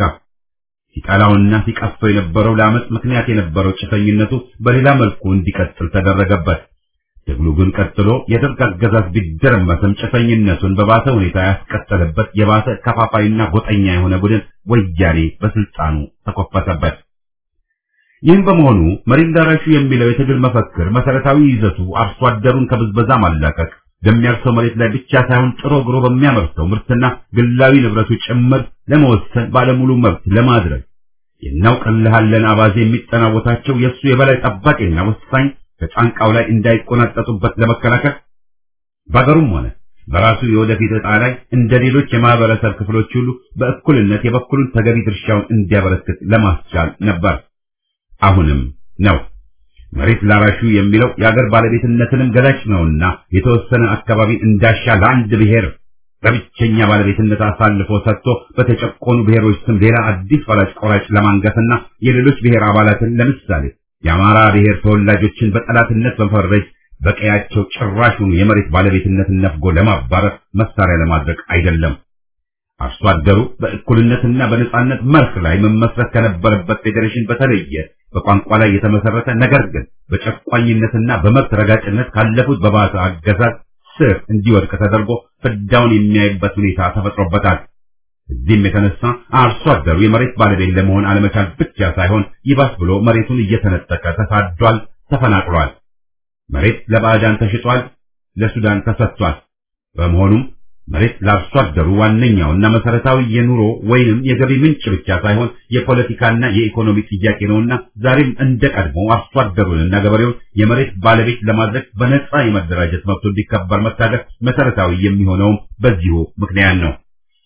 ሲጠላውና ሲቀፈው የነበረው ለአመፅ ምክንያት የነበረው ጭሰኝነቱ በሌላ መልኩ እንዲቀጥል ተደረገበት። ትግሉ ግን ቀጥሎ የደርግ አገዛዝ ቢደረመስም ጭሰኝነቱን በባሰ ሁኔታ ያስቀጠለበት የባሰ ከፋፋይና ጎጠኛ የሆነ ቡድን ወያኔ በስልጣኑ ተኮፈሰበት። ይህም በመሆኑ መሬት ላራሹ የሚለው የትግል መፈክር መሰረታዊ ይዘቱ አርሶ አደሩን ከብዝበዛ ማላቀቅ፣ በሚያርሰው መሬት ላይ ብቻ ሳይሆን ጥሮ ግሮ በሚያመርተው ምርትና ግላዊ ንብረቱ ጭምር ለመወሰን ባለሙሉ መብት ለማድረግ የናውቅልሃለን አባዜ የሚጠናወታቸው የእሱ የበላይ ጠባቂና ወሳኝ ከጫንቃው ላይ እንዳይቆናጠጡበት ለመከላከል በአገሩም ሆነ በራሱ የወደፊት ዕጣ ላይ እንደ ሌሎች የማህበረሰብ ክፍሎች ሁሉ በእኩልነት የበኩሉን ተገቢ ድርሻውን እንዲያበረክት ለማስቻል ነበር። አሁንም ነው። መሬት ላራሹ የሚለው የአገር ባለቤትነትንም ገላጭ ነውና የተወሰነ አካባቢ እንዳሻ ለአንድ ብሔር በብቸኛ ባለቤትነት አሳልፎ ሰጥቶ በተጨቆኑ ብሔሮች ስም ሌላ አዲስ ፈላጭ ቆራጭ ለማንገስና የሌሎች ብሔር አባላትን ለምሳሌ የአማራ ብሔር ተወላጆችን በጠላትነት በመፈረጅ በቀያቸው ጭራሹን የመሬት ባለቤትነትን ነፍጎ ለማባረር መሳሪያ ለማድረግ አይደለም። አርሶ አደሩ በእኩልነትና በነጻነት መርህ ላይ መመስረት ከነበረበት ፌዴሬሽን በተለየ በቋንቋ ላይ የተመሰረተ ነገር ግን በጨቋኝነትና በመብት ረጋጭነት ካለፉት በባሰ አገዛዝ ስር እንዲወድቅ ተደርጎ ፍዳውን የሚያይበት ሁኔታ ተፈጥሮበታል። እዚህም የተነሳ አርሶ አደሩ የመሬት ባለቤት ለመሆን አለመቻል ብቻ ሳይሆን ይባስ ብሎ መሬቱን እየተነጠቀ ተሳዷል፣ ተፈናቅሏል። መሬት ለባዕዳን ተሽጧል፣ ለሱዳን ተሰጥቷል። በመሆኑም መሬት ለአርሶ አደሩ ዋነኛውና መሰረታዊ የኑሮ ወይንም የገቢ ምንጭ ብቻ ሳይሆን የፖለቲካና የኢኮኖሚ ጥያቄ ነውና ዛሬም እንደ ቀድሞ አርሶ አደሩንና ገበሬውን የመሬት ባለቤት ለማድረግ በነጻ የመደራጀት መብቱ እንዲከበር መታገል መሰረታዊ የሚሆነውም በዚሁ ምክንያት ነው።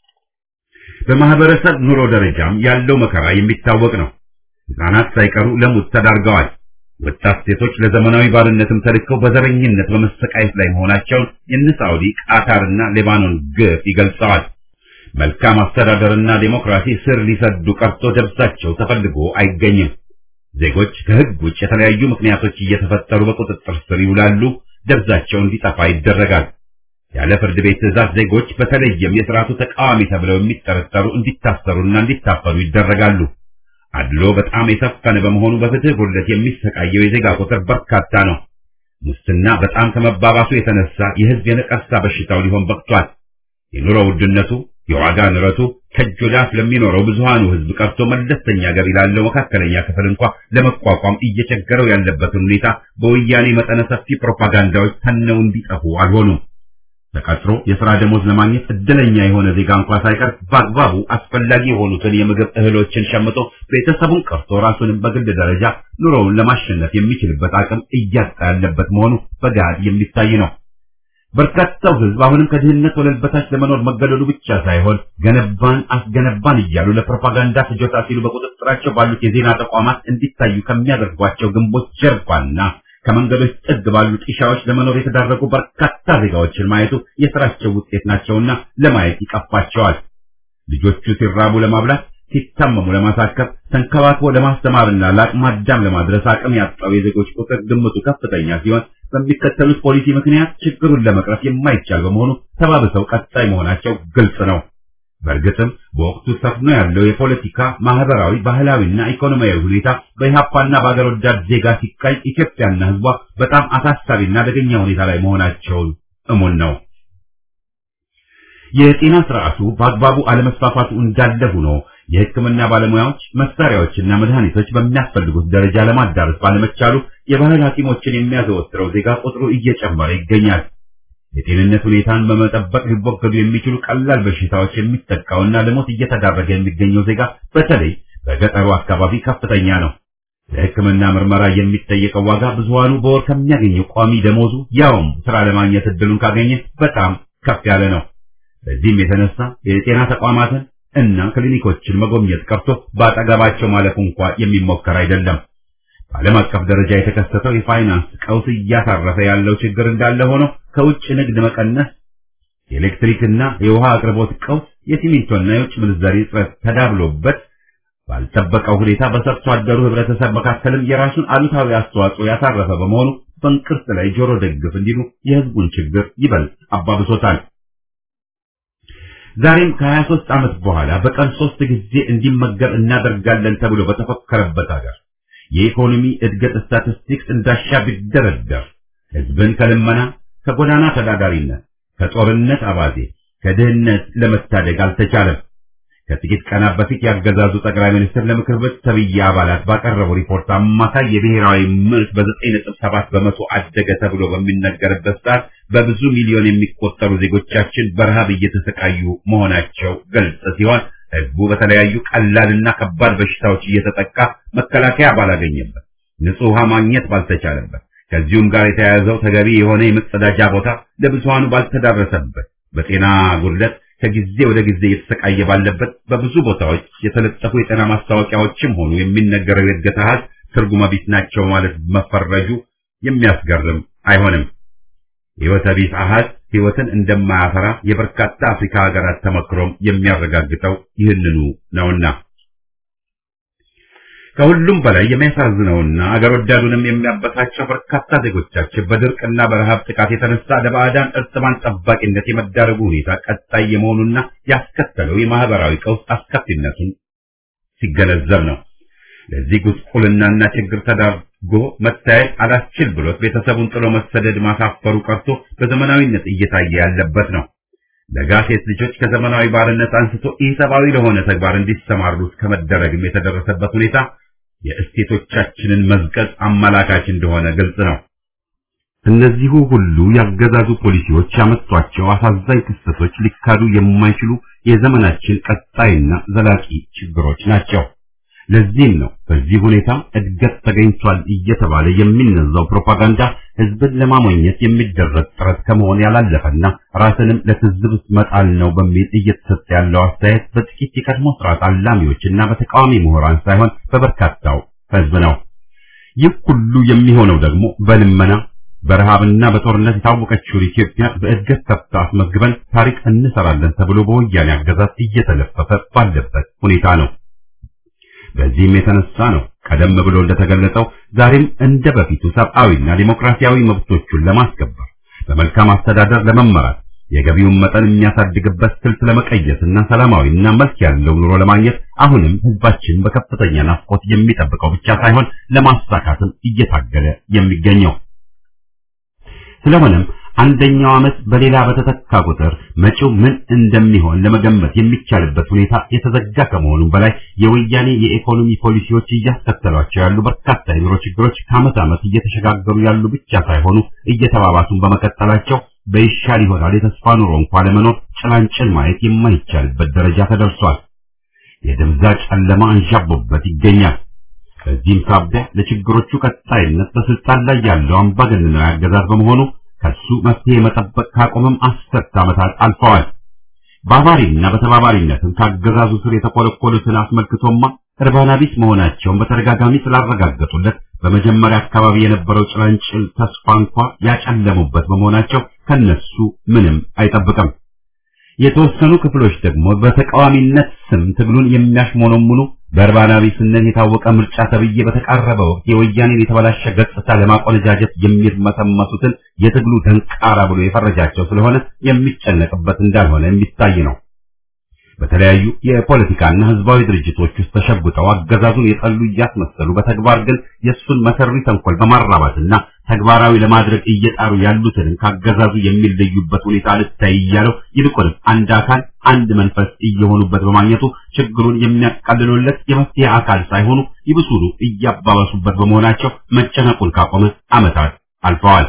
በማህበረሰብ ኑሮ ደረጃም ያለው መከራ የሚታወቅ ነው። ሕፃናት ሳይቀሩ ለሙት ተዳርገዋል። ወጣት ሴቶች ለዘመናዊ ባርነትም ተልከው በዘረኝነት በመሰቃየት ላይ መሆናቸውን የነ ሳዑዲ፣ ቃታርና ሌባኖን ግፍ ይገልጸዋል። መልካም አስተዳደርና ዴሞክራሲ ስር ሊሰዱ ቀርቶ ደብዛቸው ተፈልጎ አይገኝም። ዜጎች ከሕግ ውጭ የተለያዩ ምክንያቶች እየተፈጠሩ በቁጥጥር ስር ይውላሉ፣ ደብዛቸው እንዲጠፋ ይደረጋል። ያለ ፍርድ ቤት ትዕዛዝ ዜጎች በተለይም የሥርዓቱ ተቃዋሚ ተብለው የሚጠረጠሩ እንዲታሰሩና እንዲታፈኑ ይደረጋሉ። አድሎ በጣም የሰፈነ በመሆኑ በፍትህ ጉድለት የሚሰቃየው የዜጋ ቁጥር በርካታ ነው። ሙስና በጣም ከመባባሱ የተነሳ የሕዝብ የነቀርሳ በሽታው ሊሆን በቅቷል። የኑሮ ውድነቱ፣ የዋጋ ንረቱ ከእጅ ወደ አፍ ለሚኖረው ብዙሃኑ ሕዝብ ቀርቶ መለስተኛ ገቢ ላለው መካከለኛ ክፍል እንኳ ለመቋቋም እየቸገረው ያለበትን ሁኔታ በወያኔ መጠነ ሰፊ ፕሮፓጋንዳዎች ተነው እንዲጠፉ አልሆኑም። ተቀጥሮ የሥራ ደሞዝ ለማግኘት እድለኛ የሆነ ዜጋ እንኳ ሳይቀር በአግባቡ አስፈላጊ የሆኑትን የምግብ እህሎችን ሸምቶ ቤተሰቡን ቀርቶ ራሱንም በግል ደረጃ ኑሮውን ለማሸነፍ የሚችልበት አቅም እያጣ ያለበት መሆኑ በገሃድ የሚታይ ነው። በርካታው ሕዝብ አሁንም ከድህነት ወለል በታች ለመኖር መገደዱ ብቻ ሳይሆን ገነባን አስገነባን እያሉ ለፕሮፓጋንዳ ፍጆታ ሲሉ በቁጥጥራቸው ባሉት የዜና ተቋማት እንዲታዩ ከሚያደርጓቸው ግንቦች ጀርባና ከመንገዶች ጥግ ባሉ ጢሻዎች ለመኖር የተዳረጉ በርካታ ዜጋዎችን ማየቱ የሥራቸው ውጤት ናቸውና ለማየት ይቀፋቸዋል። ልጆቹ ሲራቡ ለማብላት፣ ሲታመሙ ለማሳከብ፣ ተንከባክቦ ለማስተማርና ለአቅመ አዳም ለማድረስ አቅም ያጣው የዜጎች ቁጥር ግምቱ ከፍተኛ ሲሆን በሚከተሉት ፖሊሲ ምክንያት ችግሩን ለመቅረፍ የማይቻል በመሆኑ ተባብሰው ቀጣይ መሆናቸው ግልጽ ነው። በእርግጥም በወቅቱ ሰፍኖ ያለው የፖለቲካ ማህበራዊ፣ ባህላዊና ኢኮኖሚያዊ ሁኔታ በኢህአፓና በአገር ወዳድ ዜጋ ሲቃይ ኢትዮጵያና ሕዝቧ በጣም አሳሳቢና አደገኛ ሁኔታ ላይ መሆናቸውን እሙን ነው። የጤና ስርዓቱ በአግባቡ አለመስፋፋቱ እንዳለ ሆኖ የሕክምና ባለሙያዎች መሳሪያዎችና መድኃኒቶች በሚያስፈልጉት ደረጃ ለማዳረስ ባለመቻሉ የባህል ሐኪሞችን የሚያዘወትረው ዜጋ ቁጥሩ እየጨመረ ይገኛል። የጤንነት ሁኔታን በመጠበቅ ሊወገዱ የሚችሉ ቀላል በሽታዎች የሚጠቃውና ለሞት እየተዳረገ የሚገኘው ዜጋ በተለይ በገጠሩ አካባቢ ከፍተኛ ነው። ለሕክምና ምርመራ የሚጠየቀው ዋጋ ብዙሃኑ በወር ከሚያገኘው ቋሚ ደሞዙ ያውም ስራ ለማግኘት እድሉን ካገኘ በጣም ከፍ ያለ ነው። በዚህም የተነሳ የጤና ተቋማትን እና ክሊኒኮችን መጎብኘት ቀርቶ በአጠገባቸው ማለፉ እንኳ የሚሞከር አይደለም። በዓለም አቀፍ ደረጃ የተከሰተው የፋይናንስ ቀውስ እያሳረፈ ያለው ችግር እንዳለ ሆኖ ከውጭ ንግድ መቀነስ፣ የኤሌክትሪክና የውሃ አቅርቦት ቀውስ፣ የሲሚንቶና የውጭ ምንዛሪ እጥረት ተዳብሎበት ባልጠበቀው ሁኔታ በሰርቶ አደሩ ህብረተሰብ መካከልም የራሱን አሉታዊ አስተዋጽኦ ያሳረፈ በመሆኑ በእንቅርት ላይ ጆሮ ደግፍ እንዲሉ የህዝቡን ችግር ይበልጥ አባብሶታል። ዛሬም ከ23 ዓመት በኋላ በቀን ሶስት ጊዜ እንዲመገብ እናደርጋለን ተብሎ በተፈከረበት ሀገር የኢኮኖሚ እድገት ስታቲስቲክስ እንዳሻ ቢደረደር ህዝብን ከልመና፣ ከጎዳና ተዳዳሪነት፣ ከጦርነት አባዜ፣ ከድህነት ለመታደግ አልተቻለም። ከጥቂት ቀናት በፊት ያገዛዙ ጠቅላይ ሚኒስትር ለምክር ቤት ተብዬ አባላት ባቀረቡ ሪፖርት አማካይ የብሔራዊ ምርት በ9.7 በመቶ አደገ ተብሎ በሚነገርበት ሰዓት በብዙ ሚሊዮን የሚቆጠሩ ዜጎቻችን በረሃብ እየተሰቃዩ መሆናቸው ግልጽ ሲሆን ህዝቡ በተለያዩ ቀላልና ከባድ በሽታዎች እየተጠቃ መከላከያ ባላገኘበት፣ ንጹህ ውሃ ማግኘት ባልተቻለበት፣ ከዚሁም ጋር የተያያዘው ተገቢ የሆነ የመጸዳጃ ቦታ ለብዙሃኑ ባልተዳረሰበት፣ በጤና ጉድለት ከጊዜ ወደ ጊዜ እየተሰቃየ ባለበት በብዙ ቦታዎች የተለጠፉ የጤና ማስታወቂያዎችም ሆኑ የሚነገረው የእድገት አሃዝ ትርጉመ ቢስ ናቸው ማለት መፈረጁ የሚያስገርም አይሆንም። ሕይወተ ቢስ አሃዝ ሕይወትን እንደማያፈራ የበርካታ አፍሪካ ሀገራት ተመክሮም የሚያረጋግጠው ይህንኑ ነውና ከሁሉም በላይ የሚያሳዝነውና አገር ወዳዱንም የሚያበሳቸው በርካታ ዜጎቻችን በድርቅና በረሃብ ጥቃት የተነሳ ለባዕዳን እርጥማን ጠባቂነት የመዳረጉ ሁኔታ ቀጣይ የመሆኑና ያስከተለው የማህበራዊ ቀውስ አስከፊነቱን ሲገነዘብ ነው። ለዚህ ጉስቁልናና ችግር ተዳርጎ መታየት አላስችል ብሎት ቤተሰቡን ጥሎ መሰደድ ማሳፈሩ ቀርቶ በዘመናዊነት እየታየ ያለበት ነው። ለጋ ሴት ልጆች ከዘመናዊ ባርነት አንስቶ ኢሰብአዊ ለሆነ ተግባር እንዲሰማሩ ከመደረግም የተደረሰበት ሁኔታ የእስቴቶቻችንን መዝቀጥ አመላካች እንደሆነ ግልጽ ነው። እነዚሁ ሁሉ ያገዛዙ ፖሊሲዎች ያመጧቸው አሳዛኝ ክስተቶች ሊካዱ የማይችሉ የዘመናችን ቀጣይና ዘላቂ ችግሮች ናቸው። ለዚህም ነው በዚህ ሁኔታ እድገት ተገኝቷል እየተባለ የሚነዛው ፕሮፓጋንዳ ህዝብን ለማሞኘት የሚደረግ ጥረት ከመሆን ያላለፈና ራስንም ለትዝብት መጣል ነው በሚል እየተሰጠ ያለው አስተያየት በጥቂት የቀድሞ ስርዓት አላሚዎችና በተቃዋሚ ምሁራን ሳይሆን በበርካታው ህዝብ ነው። ይህ ሁሉ የሚሆነው ደግሞ በልመና በረሃብና በጦርነት የታወቀችውን ኢትዮጵያ በእድገት ከፍታ አስመዝግበን ታሪክ እንሰራለን ተብሎ በወያኔ አገዛዝ እየተለፈፈ ባለበት ሁኔታ ነው። በዚህም የተነሳ ነው ቀደም ብሎ እንደተገለጸው ዛሬም እንደ በፊቱ ሰብአዊና ዲሞክራሲያዊ መብቶቹን ለማስከበር በመልካም አስተዳደር ለመመራት የገቢውን መጠን የሚያሳድግበት ስልት ለመቀየስና ሰላማዊና መልክ ያለው ኑሮ ለማግኘት አሁንም ህዝባችን በከፍተኛ ናፍቆት የሚጠብቀው ብቻ ሳይሆን ለማሳካትም እየታገለ የሚገኘው ስለሆነም አንደኛው ዓመት በሌላ በተተካ ቁጥር መጪው ምን እንደሚሆን ለመገመት የሚቻልበት ሁኔታ የተዘጋ ከመሆኑም በላይ የወያኔ የኢኮኖሚ ፖሊሲዎች እያስከተሏቸው ያሉ በርካታ የኑሮ ችግሮች ከዓመት ዓመት እየተሸጋገሩ ያሉ ብቻ ሳይሆኑ እየተባባሱን በመቀጠላቸው በይሻል ይሆናል የተስፋ ኑሮ እንኳን ለመኖር ጭላንጭል ማየት የማይቻልበት ደረጃ ተደርሷል። የድምዛ ጨለማ አንዣቦበት ይገኛል። በዚህም ሳቢያ ለችግሮቹ ቀጣይነት በስልጣን ላይ ያለው አምባገነናዊ አገዛዝ በመሆኑ ከሱ መፍትሄ መጠበቅ ካቆመም አስርት ዓመታት አልፈዋል። በአባሪና በተባባሪነትም ካገዛዙ ስር የተኮለኮሉትን አስመልክቶማ እርባና ቢስ መሆናቸውን በተደጋጋሚ ስላረጋገጡለት በመጀመሪያ አካባቢ የነበረው ጭላንጭል ተስፋ እንኳ ያጨለሙበት በመሆናቸው ከነሱ ምንም አይጠብቅም። የተወሰኑ ክፍሎች ደግሞ በተቃዋሚነት ስም ትግሉን የሚያሽሞነሙኑ በእርባና ቢስነት የታወቀ ምርጫ ተብዬ በተቃረበ ወቅት የወያኔን የተበላሸ ገጽታ ለማቆነጃጀት የሚርመሰመሱትን የትግሉ ደንቃራ ብሎ የፈረጃቸው ስለሆነ የሚጨነቅበት እንዳልሆነ የሚታይ ነው። በተለያዩ የፖለቲካና ህዝባዊ ድርጅቶች ውስጥ ተሸጉጠው አገዛዙን የጠሉ እያስመሰሉ በተግባር ግን የእሱን መሰሪ ተንኮል በማራባትና ተግባራዊ ለማድረግ እየጣሩ ያሉትንም ካገዛዙ የሚለዩበት ሁኔታ ልታይ እያለው ይልቁንም አንድ አካል አንድ መንፈስ እየሆኑበት በማግኘቱ ችግሩን የሚያቃልሉለት የመፍትሄ አካል ሳይሆኑ ይብሱኑ እያባባሱበት በመሆናቸው መጨነቁን ካቆመ ዓመታት አልፈዋል።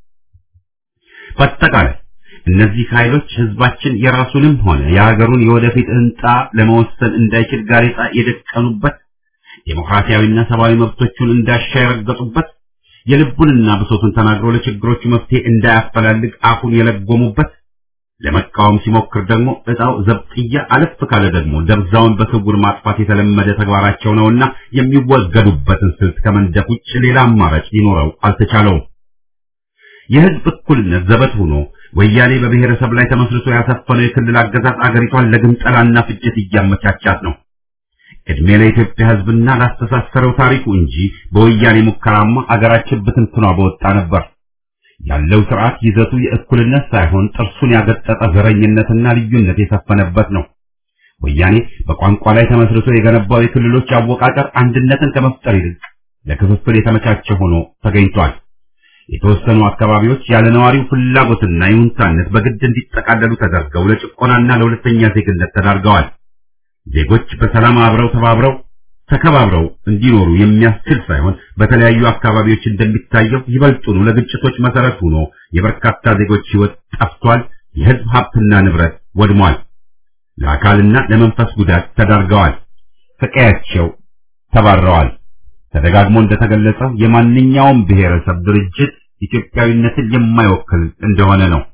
በአጠቃላይ እነዚህ ኃይሎች ህዝባችን የራሱንም ሆነ የሀገሩን የወደፊት እንጣ ለመወሰን እንዳይችል ጋሬጣ የደቀኑበት፣ ዴሞክራሲያዊና ሰብአዊ መብቶቹን እንዳሻ የረገጡበት፣ የልቡንና ብሶቱን ተናግሮ ለችግሮቹ መፍትሄ እንዳያፈላልግ አፉን የለጎሙበት፣ ለመቃወም ሲሞክር ደግሞ እጣው ዘብጥያ አለፍ ካለ ደግሞ ደብዛውን በስውር ማጥፋት የተለመደ ተግባራቸው ነውና የሚወገዱበትን ስልት ከመንደፍ ውጭ ሌላ አማራጭ ሊኖረው አልተቻለውም። የህዝብ እኩልነት ዘበት ሆኖ ወያኔ በብሔረሰብ ላይ ተመስርቶ ያሰፈነው የክልል አገዛዝ አገሪቷን ለግንጠላና ፍጅት እያመቻቻት ነው። እድሜ ለኢትዮጵያ ህዝብና ላስተሳሰረው ታሪኩ እንጂ በወያኔ ሙከራማ አገራችን ብትንትኗ በወጣ ነበር። ያለው ስርዓት ይዘቱ የእኩልነት ሳይሆን ጥርሱን ያገጠጠ ዘረኝነትና ልዩነት የሰፈነበት ነው። ወያኔ በቋንቋ ላይ ተመስርቶ የገነባው የክልሎች አወቃቀር አንድነትን ከመፍጠር ይልቅ ለክፍፍል የተመቻቸ ሆኖ ተገኝቷል። የተወሰኑ አካባቢዎች ያለ ነዋሪው ፍላጎትና ይሁንታነት በግድ እንዲጠቃለሉ ተደርገው ለጭቆናና ለሁለተኛ ዜግነት ተዳርገዋል። ዜጎች በሰላም አብረው ተባብረው ተከባብረው እንዲኖሩ የሚያስችል ሳይሆን በተለያዩ አካባቢዎች እንደሚታየው ይበልጡኑ ለግጭቶች መሰረት ሆኖ የበርካታ ዜጎች ሕይወት ጠፍቷል። የህዝብ ሀብትና ንብረት ወድሟል። ለአካልና ለመንፈስ ጉዳት ተዳርገዋል። ከቀያቸው ተባረዋል። ተደጋግሞ እንደተገለጸው የማንኛውም ብሔረሰብ ድርጅት ኢትዮጵያዊነትን የማይወክል እንደሆነ ነው።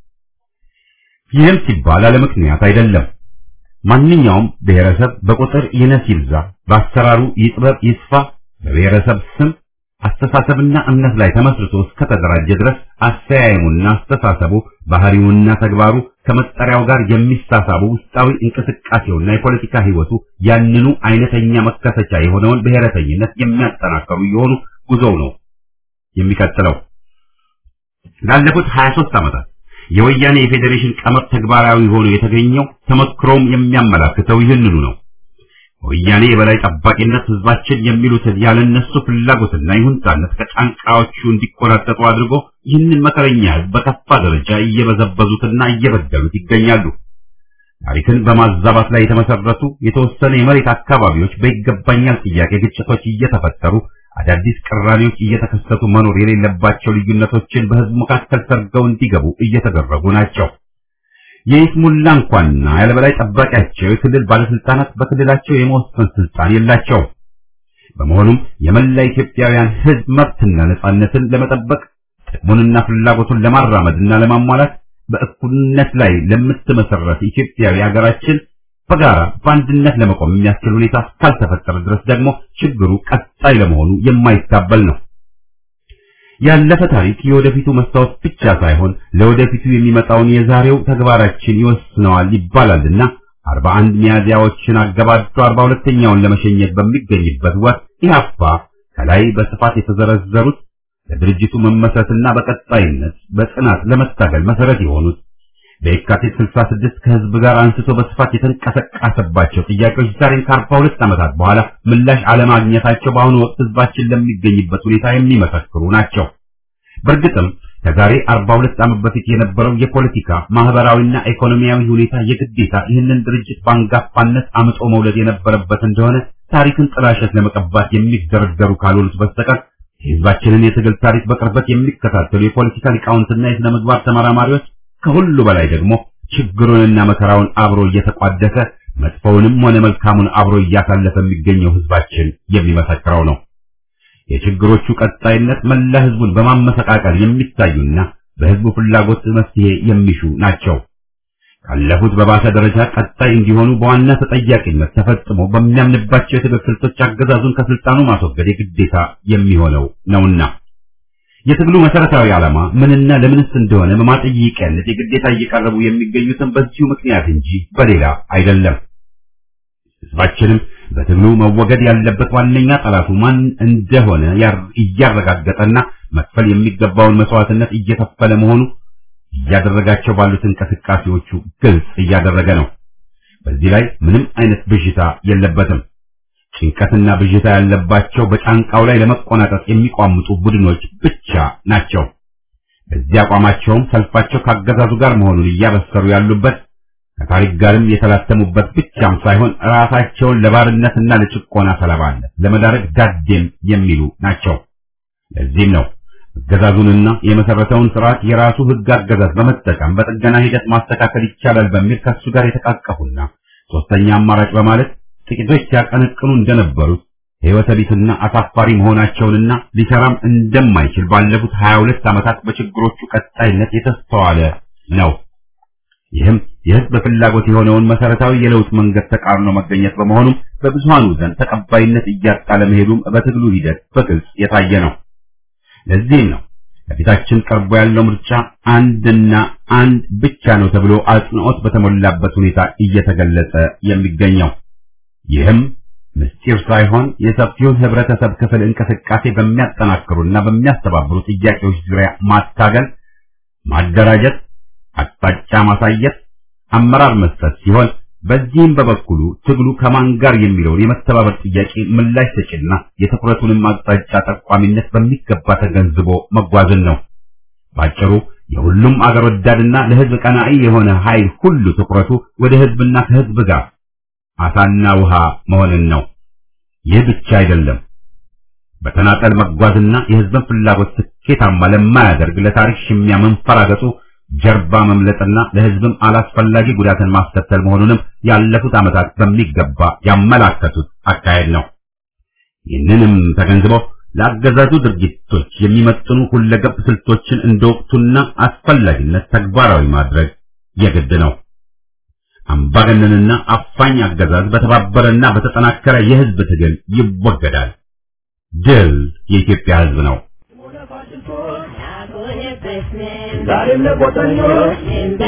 ይህም ሲባል አለ ምክንያት አይደለም። ማንኛውም ብሔረሰብ በቁጥር ይነስ ይብዛ፣ በአሰራሩ ይጥበብ ይስፋ፣ በብሔረሰብ ስም አስተሳሰብና እምነት ላይ ተመስርቶ እስከተደራጀ ድረስ አስተያየሙና አስተሳሰቡ ባህሪውና ተግባሩ ከመጠሪያው ጋር የሚሳሳቡ ውስጣዊ እንቅስቃሴውና የፖለቲካ ህይወቱ ያንኑ አይነተኛ መከሰቻ የሆነውን ብሔረተኝነት የሚያጠናከሩ የሆኑ ጉዞው ነው የሚቀጥለው። ላለፉት 23 ዓመታት የወያኔ የፌዴሬሽን ቀመር ተግባራዊ ሆኖ የተገኘው ተመክሮም የሚያመላክተው ይህንኑ ነው። ወያኔ የበላይ ጠባቂነት ህዝባችን የሚሉትን ያለነሱ ፍላጎትና ይሁንታነት ከጫንቃዎቹ እንዲቆራጠጡ አድርጎ ይህንን መከረኛ ህዝብ በከፋ ደረጃ እየበዘበዙትና እየበደሉት ይገኛሉ። ታሪክን በማዛባት ላይ የተመሰረቱ የተወሰነ የመሬት አካባቢዎች በይገባኛል ጥያቄ ግጭቶች እየተፈጠሩ አዳዲስ ቅራኔዎች እየተከሰቱ መኖር የሌለባቸው ልዩነቶችን በህዝብ መካከል ሰርገው እንዲገቡ እየተደረጉ ናቸው። የይስሙላ እንኳንና ያለበላይ ጠባቂያቸው የክልል ባለስልጣናት በክልላቸው የመወሰን ስልጣን የላቸውም። በመሆኑም የመላ ኢትዮጵያውያን ህዝብ መብትና ነጻነትን ለመጠበቅ ጥቅሙንና ፍላጎቱን ለማራመድና ለማሟላት በእኩልነት ላይ ለምትመሰረት ኢትዮጵያዊ ሀገራችን በጋራ በአንድነት ለመቆም የሚያስችል ሁኔታ እስካልተፈጠረ ድረስ ደግሞ ችግሩ ቀጣይ ለመሆኑ የማይታበል ነው። ያለፈ ታሪክ የወደፊቱ መስታወት ብቻ ሳይሆን ለወደፊቱ የሚመጣውን የዛሬው ተግባራችን ይወስነዋል ይባላልና አርባ አንድ ሚያዝያዎችን አገባዶ አርባ ሁለተኛውን ለመሸኘት በሚገኝበት ወቅት ኢህአፓ ከላይ በስፋት የተዘረዘሩት ለድርጅቱ መመስረትና በቀጣይነት በጽናት ለመታገል መሰረት የሆኑት በየካቲት 66 ከህዝብ ጋር አንስቶ በስፋት የተንቀሳቀሰባቸው ጥያቄዎች ዛሬን ከአርባ ሁለት ዓመታት በኋላ ምላሽ አለማግኘታቸው በአሁኑ ወቅት ህዝባችን ለሚገኝበት ሁኔታ የሚመሰክሩ ናቸው። በእርግጥም ከዛሬ 42 ዓመት በፊት የነበረው የፖለቲካ ማህበራዊና ኢኮኖሚያዊ ሁኔታ የግዴታ ይህንን ድርጅት በአንጋፋነት አምጦ መውለድ የነበረበት እንደሆነ ታሪክን ጥላሸት ለመቀባት የሚደረደሩ ካልሆኑት በስተቀር የህዝባችንን የትግል ታሪክ በቅርበት የሚከታተሉ የፖለቲካ ሊቃውንትና የሥነ ምግባር ተመራማሪዎች ከሁሉ በላይ ደግሞ ችግሩንና መከራውን አብሮ እየተቋደሰ መጥፎውንም ሆነ መልካሙን አብሮ እያሳለፈ የሚገኘው ህዝባችን የሚመሰክረው ነው። የችግሮቹ ቀጣይነት መላ ህዝቡን በማመሰቃቀል የሚታዩና በህዝቡ ፍላጎት መፍትሄ የሚሹ ናቸው። ካለፉት በባሰ ደረጃ ቀጣይ እንዲሆኑ በዋና ተጠያቂነት ተፈጽሞ በሚያምንባቸው የትግል ስልቶች አገዛዙን ከስልጣኑ ማስወገድ የግዴታ የሚሆነው ነውና የትግሉ መሰረታዊ ዓላማ ምንና ለምንስ እንደሆነ በማጠይቂያነት የግዴታ እየቀረቡ የሚገኙትን በዚሁ ምክንያት እንጂ በሌላ አይደለም። ህዝባችንም በትግሉ መወገድ ያለበት ዋነኛ ጠላቱ ማን እንደሆነ እያረጋገጠና መክፈል የሚገባውን መስዋዕትነት እየከፈለ መሆኑ እያደረጋቸው ባሉት እንቅስቃሴዎቹ ግልጽ እያደረገ ነው። በዚህ ላይ ምንም አይነት ብዥታ የለበትም። ጭንቀትና ብዥታ ያለባቸው በጫንቃው ላይ ለመቆናጠጥ የሚቋምጡ ቡድኖች ብቻ ናቸው። በዚህ አቋማቸውም ሰልፋቸው ካገዛዙ ጋር መሆኑን እያበሰሩ ያሉበት ከታሪክ ጋርም የተላተሙበት ብቻም ሳይሆን ራሳቸውን ለባርነትና ለጭቆና ሰለባነት ለመዳረግ ዳዴም የሚሉ ናቸው። ለዚህም ነው አገዛዙንና የመሰረተውን ስርዓት የራሱ ህግ አገዛዝ በመጠቀም በጥገና ሂደት ማስተካከል ይቻላል በሚል ከሱ ጋር የተቃቀፉና ሶስተኛ አማራጭ በማለት ጥቂቶች ሲያቀነቅኑ እንደነበሩት ህይወተ ቢስና አሳፋሪ መሆናቸውንና ሊሰራም እንደማይችል ባለፉት 22 ዓመታት በችግሮቹ ቀጣይነት የተስተዋለ ነው። ይህም የህዝብ ፍላጎት የሆነውን መሰረታዊ የለውጥ መንገድ ተቃርኖ መገኘት በመሆኑም በብዙሃኑ ዘንድ ተቀባይነት እያጣ ለመሄዱም በትግሉ ሂደት በግልጽ የታየ ነው። ለዚህም ነው ከፊታችን ቀርቦ ያለው ምርጫ አንድና አንድ ብቻ ነው ተብሎ አጽንዖት በተሞላበት ሁኔታ እየተገለጸ የሚገኘው። ይህም ምስጢር ሳይሆን የሰፊውን ህብረተሰብ ክፍል እንቅስቃሴ በሚያጠናክሩና በሚያስተባብሩ ጥያቄዎች ዙሪያ ማታገል፣ ማደራጀት፣ አቅጣጫ ማሳየት፣ አመራር መስጠት ሲሆን በዚህም በበኩሉ ትግሉ ከማን ጋር የሚለውን የመተባበር ጥያቄ ምላሽ ሰጪና የትኩረቱንም አቅጣጫ ጠቋሚነት በሚገባ ተገንዝቦ መጓዝን ነው። ባጭሩ የሁሉም አገር ወዳድና ለህዝብ ቀናኢ የሆነ ኃይል ሁሉ ትኩረቱ ወደ ህዝብና ከህዝብ ጋር አሳና ውሃ መሆንን ነው። ይህ ብቻ አይደለም። በተናጠል መጓዝና የህዝብን ፍላጎት ስኬታማ ለማያደርግ ለታሪክ ሽሚያ መንፈራገጡ ጀርባ መምለጥና ለህዝብም አላስፈላጊ ጉዳትን ማስከተል መሆኑንም ያለፉት ዓመታት በሚገባ ያመላከቱት አካሄድ ነው። ይህንንም ተገንዝበው ለአገዛዙ ድርጊቶች የሚመጥኑ ሁለገብ ስልቶችን እንደ ወቅቱና አስፈላጊነት ተግባራዊ ማድረግ የግድ ነው። አምባገነንና አፋኝ አገዛዝ በተባበረና በተጠናከረ የህዝብ ትግል ይወገዳል። ድል የኢትዮጵያ ህዝብ ነው። ዛሬም ለቆጠኞች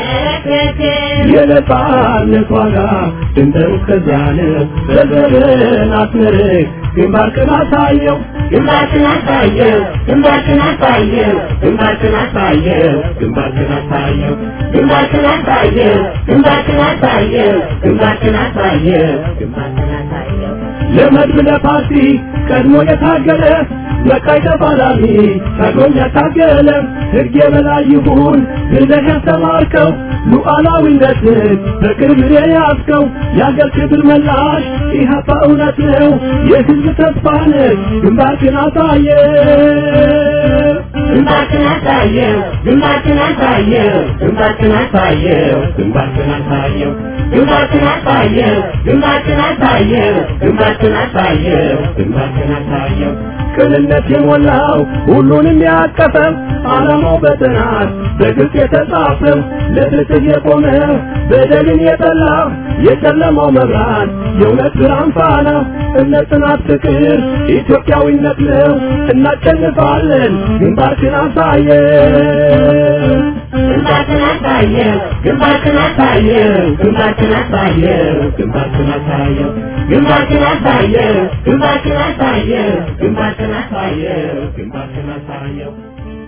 የነጻነት ዋጋ ድንበሩ እስከዚያን በዘርን አስመርቅ ግንባርክን አሳየው ግንባርክን አሳየው ግንባርክን አሳየው ግንባርክን አሳየው ግንባርክን አሳየው ግንባርክን አሳየው ግንባርክን አሳየው ግንባርክን አሳየው ግንባርክን አሳየው ለመድብ ለፓርቲ ቀድሞ የታገለ በቃይ ተፋላሚ ቀድሞም ያታገለ ሕግ የበላይ ይሁን ብለህ ያስተማርከው ሉዓላዊነትን በቅርብ የያዝከው የአገር ክብር መላሽ ኢህአፓ እውነት ነው የህዝብ ተስፋ ነህ ግንባርክን አሳየ ግንባርክን አሳየው ግንባርክን አሳየው ግንባርክን አሳየው ግንባርክን አሳየው ግንባርክን አሳየው ግንባርክን አሳየው ግንባርክን አሳየው ግንባርክን አሳየው ቅንነት የሞላው ሁሉንም ያቀፈው ዓላማው በጥናት በግልጽ የተጻፈው ለፍትህ የቆመ በደልን የጠላ የጨለማው መብራት የእውነት ብርሃን ፋና እምነት፣ ጽናት፣ ፍቅር ኢትዮጵያዊነት ነው። እናሸንፋለን። ግንባርክን አሳየን። ግንባርክን አሳየው ግንባርክን አሳየው ግንባርክን አሳየው ግንባርክን አሳየው ግንባርክን አሳየው ግንባርክን አሳየው ግንባርክን አሳየው ግንባርክን አሳየው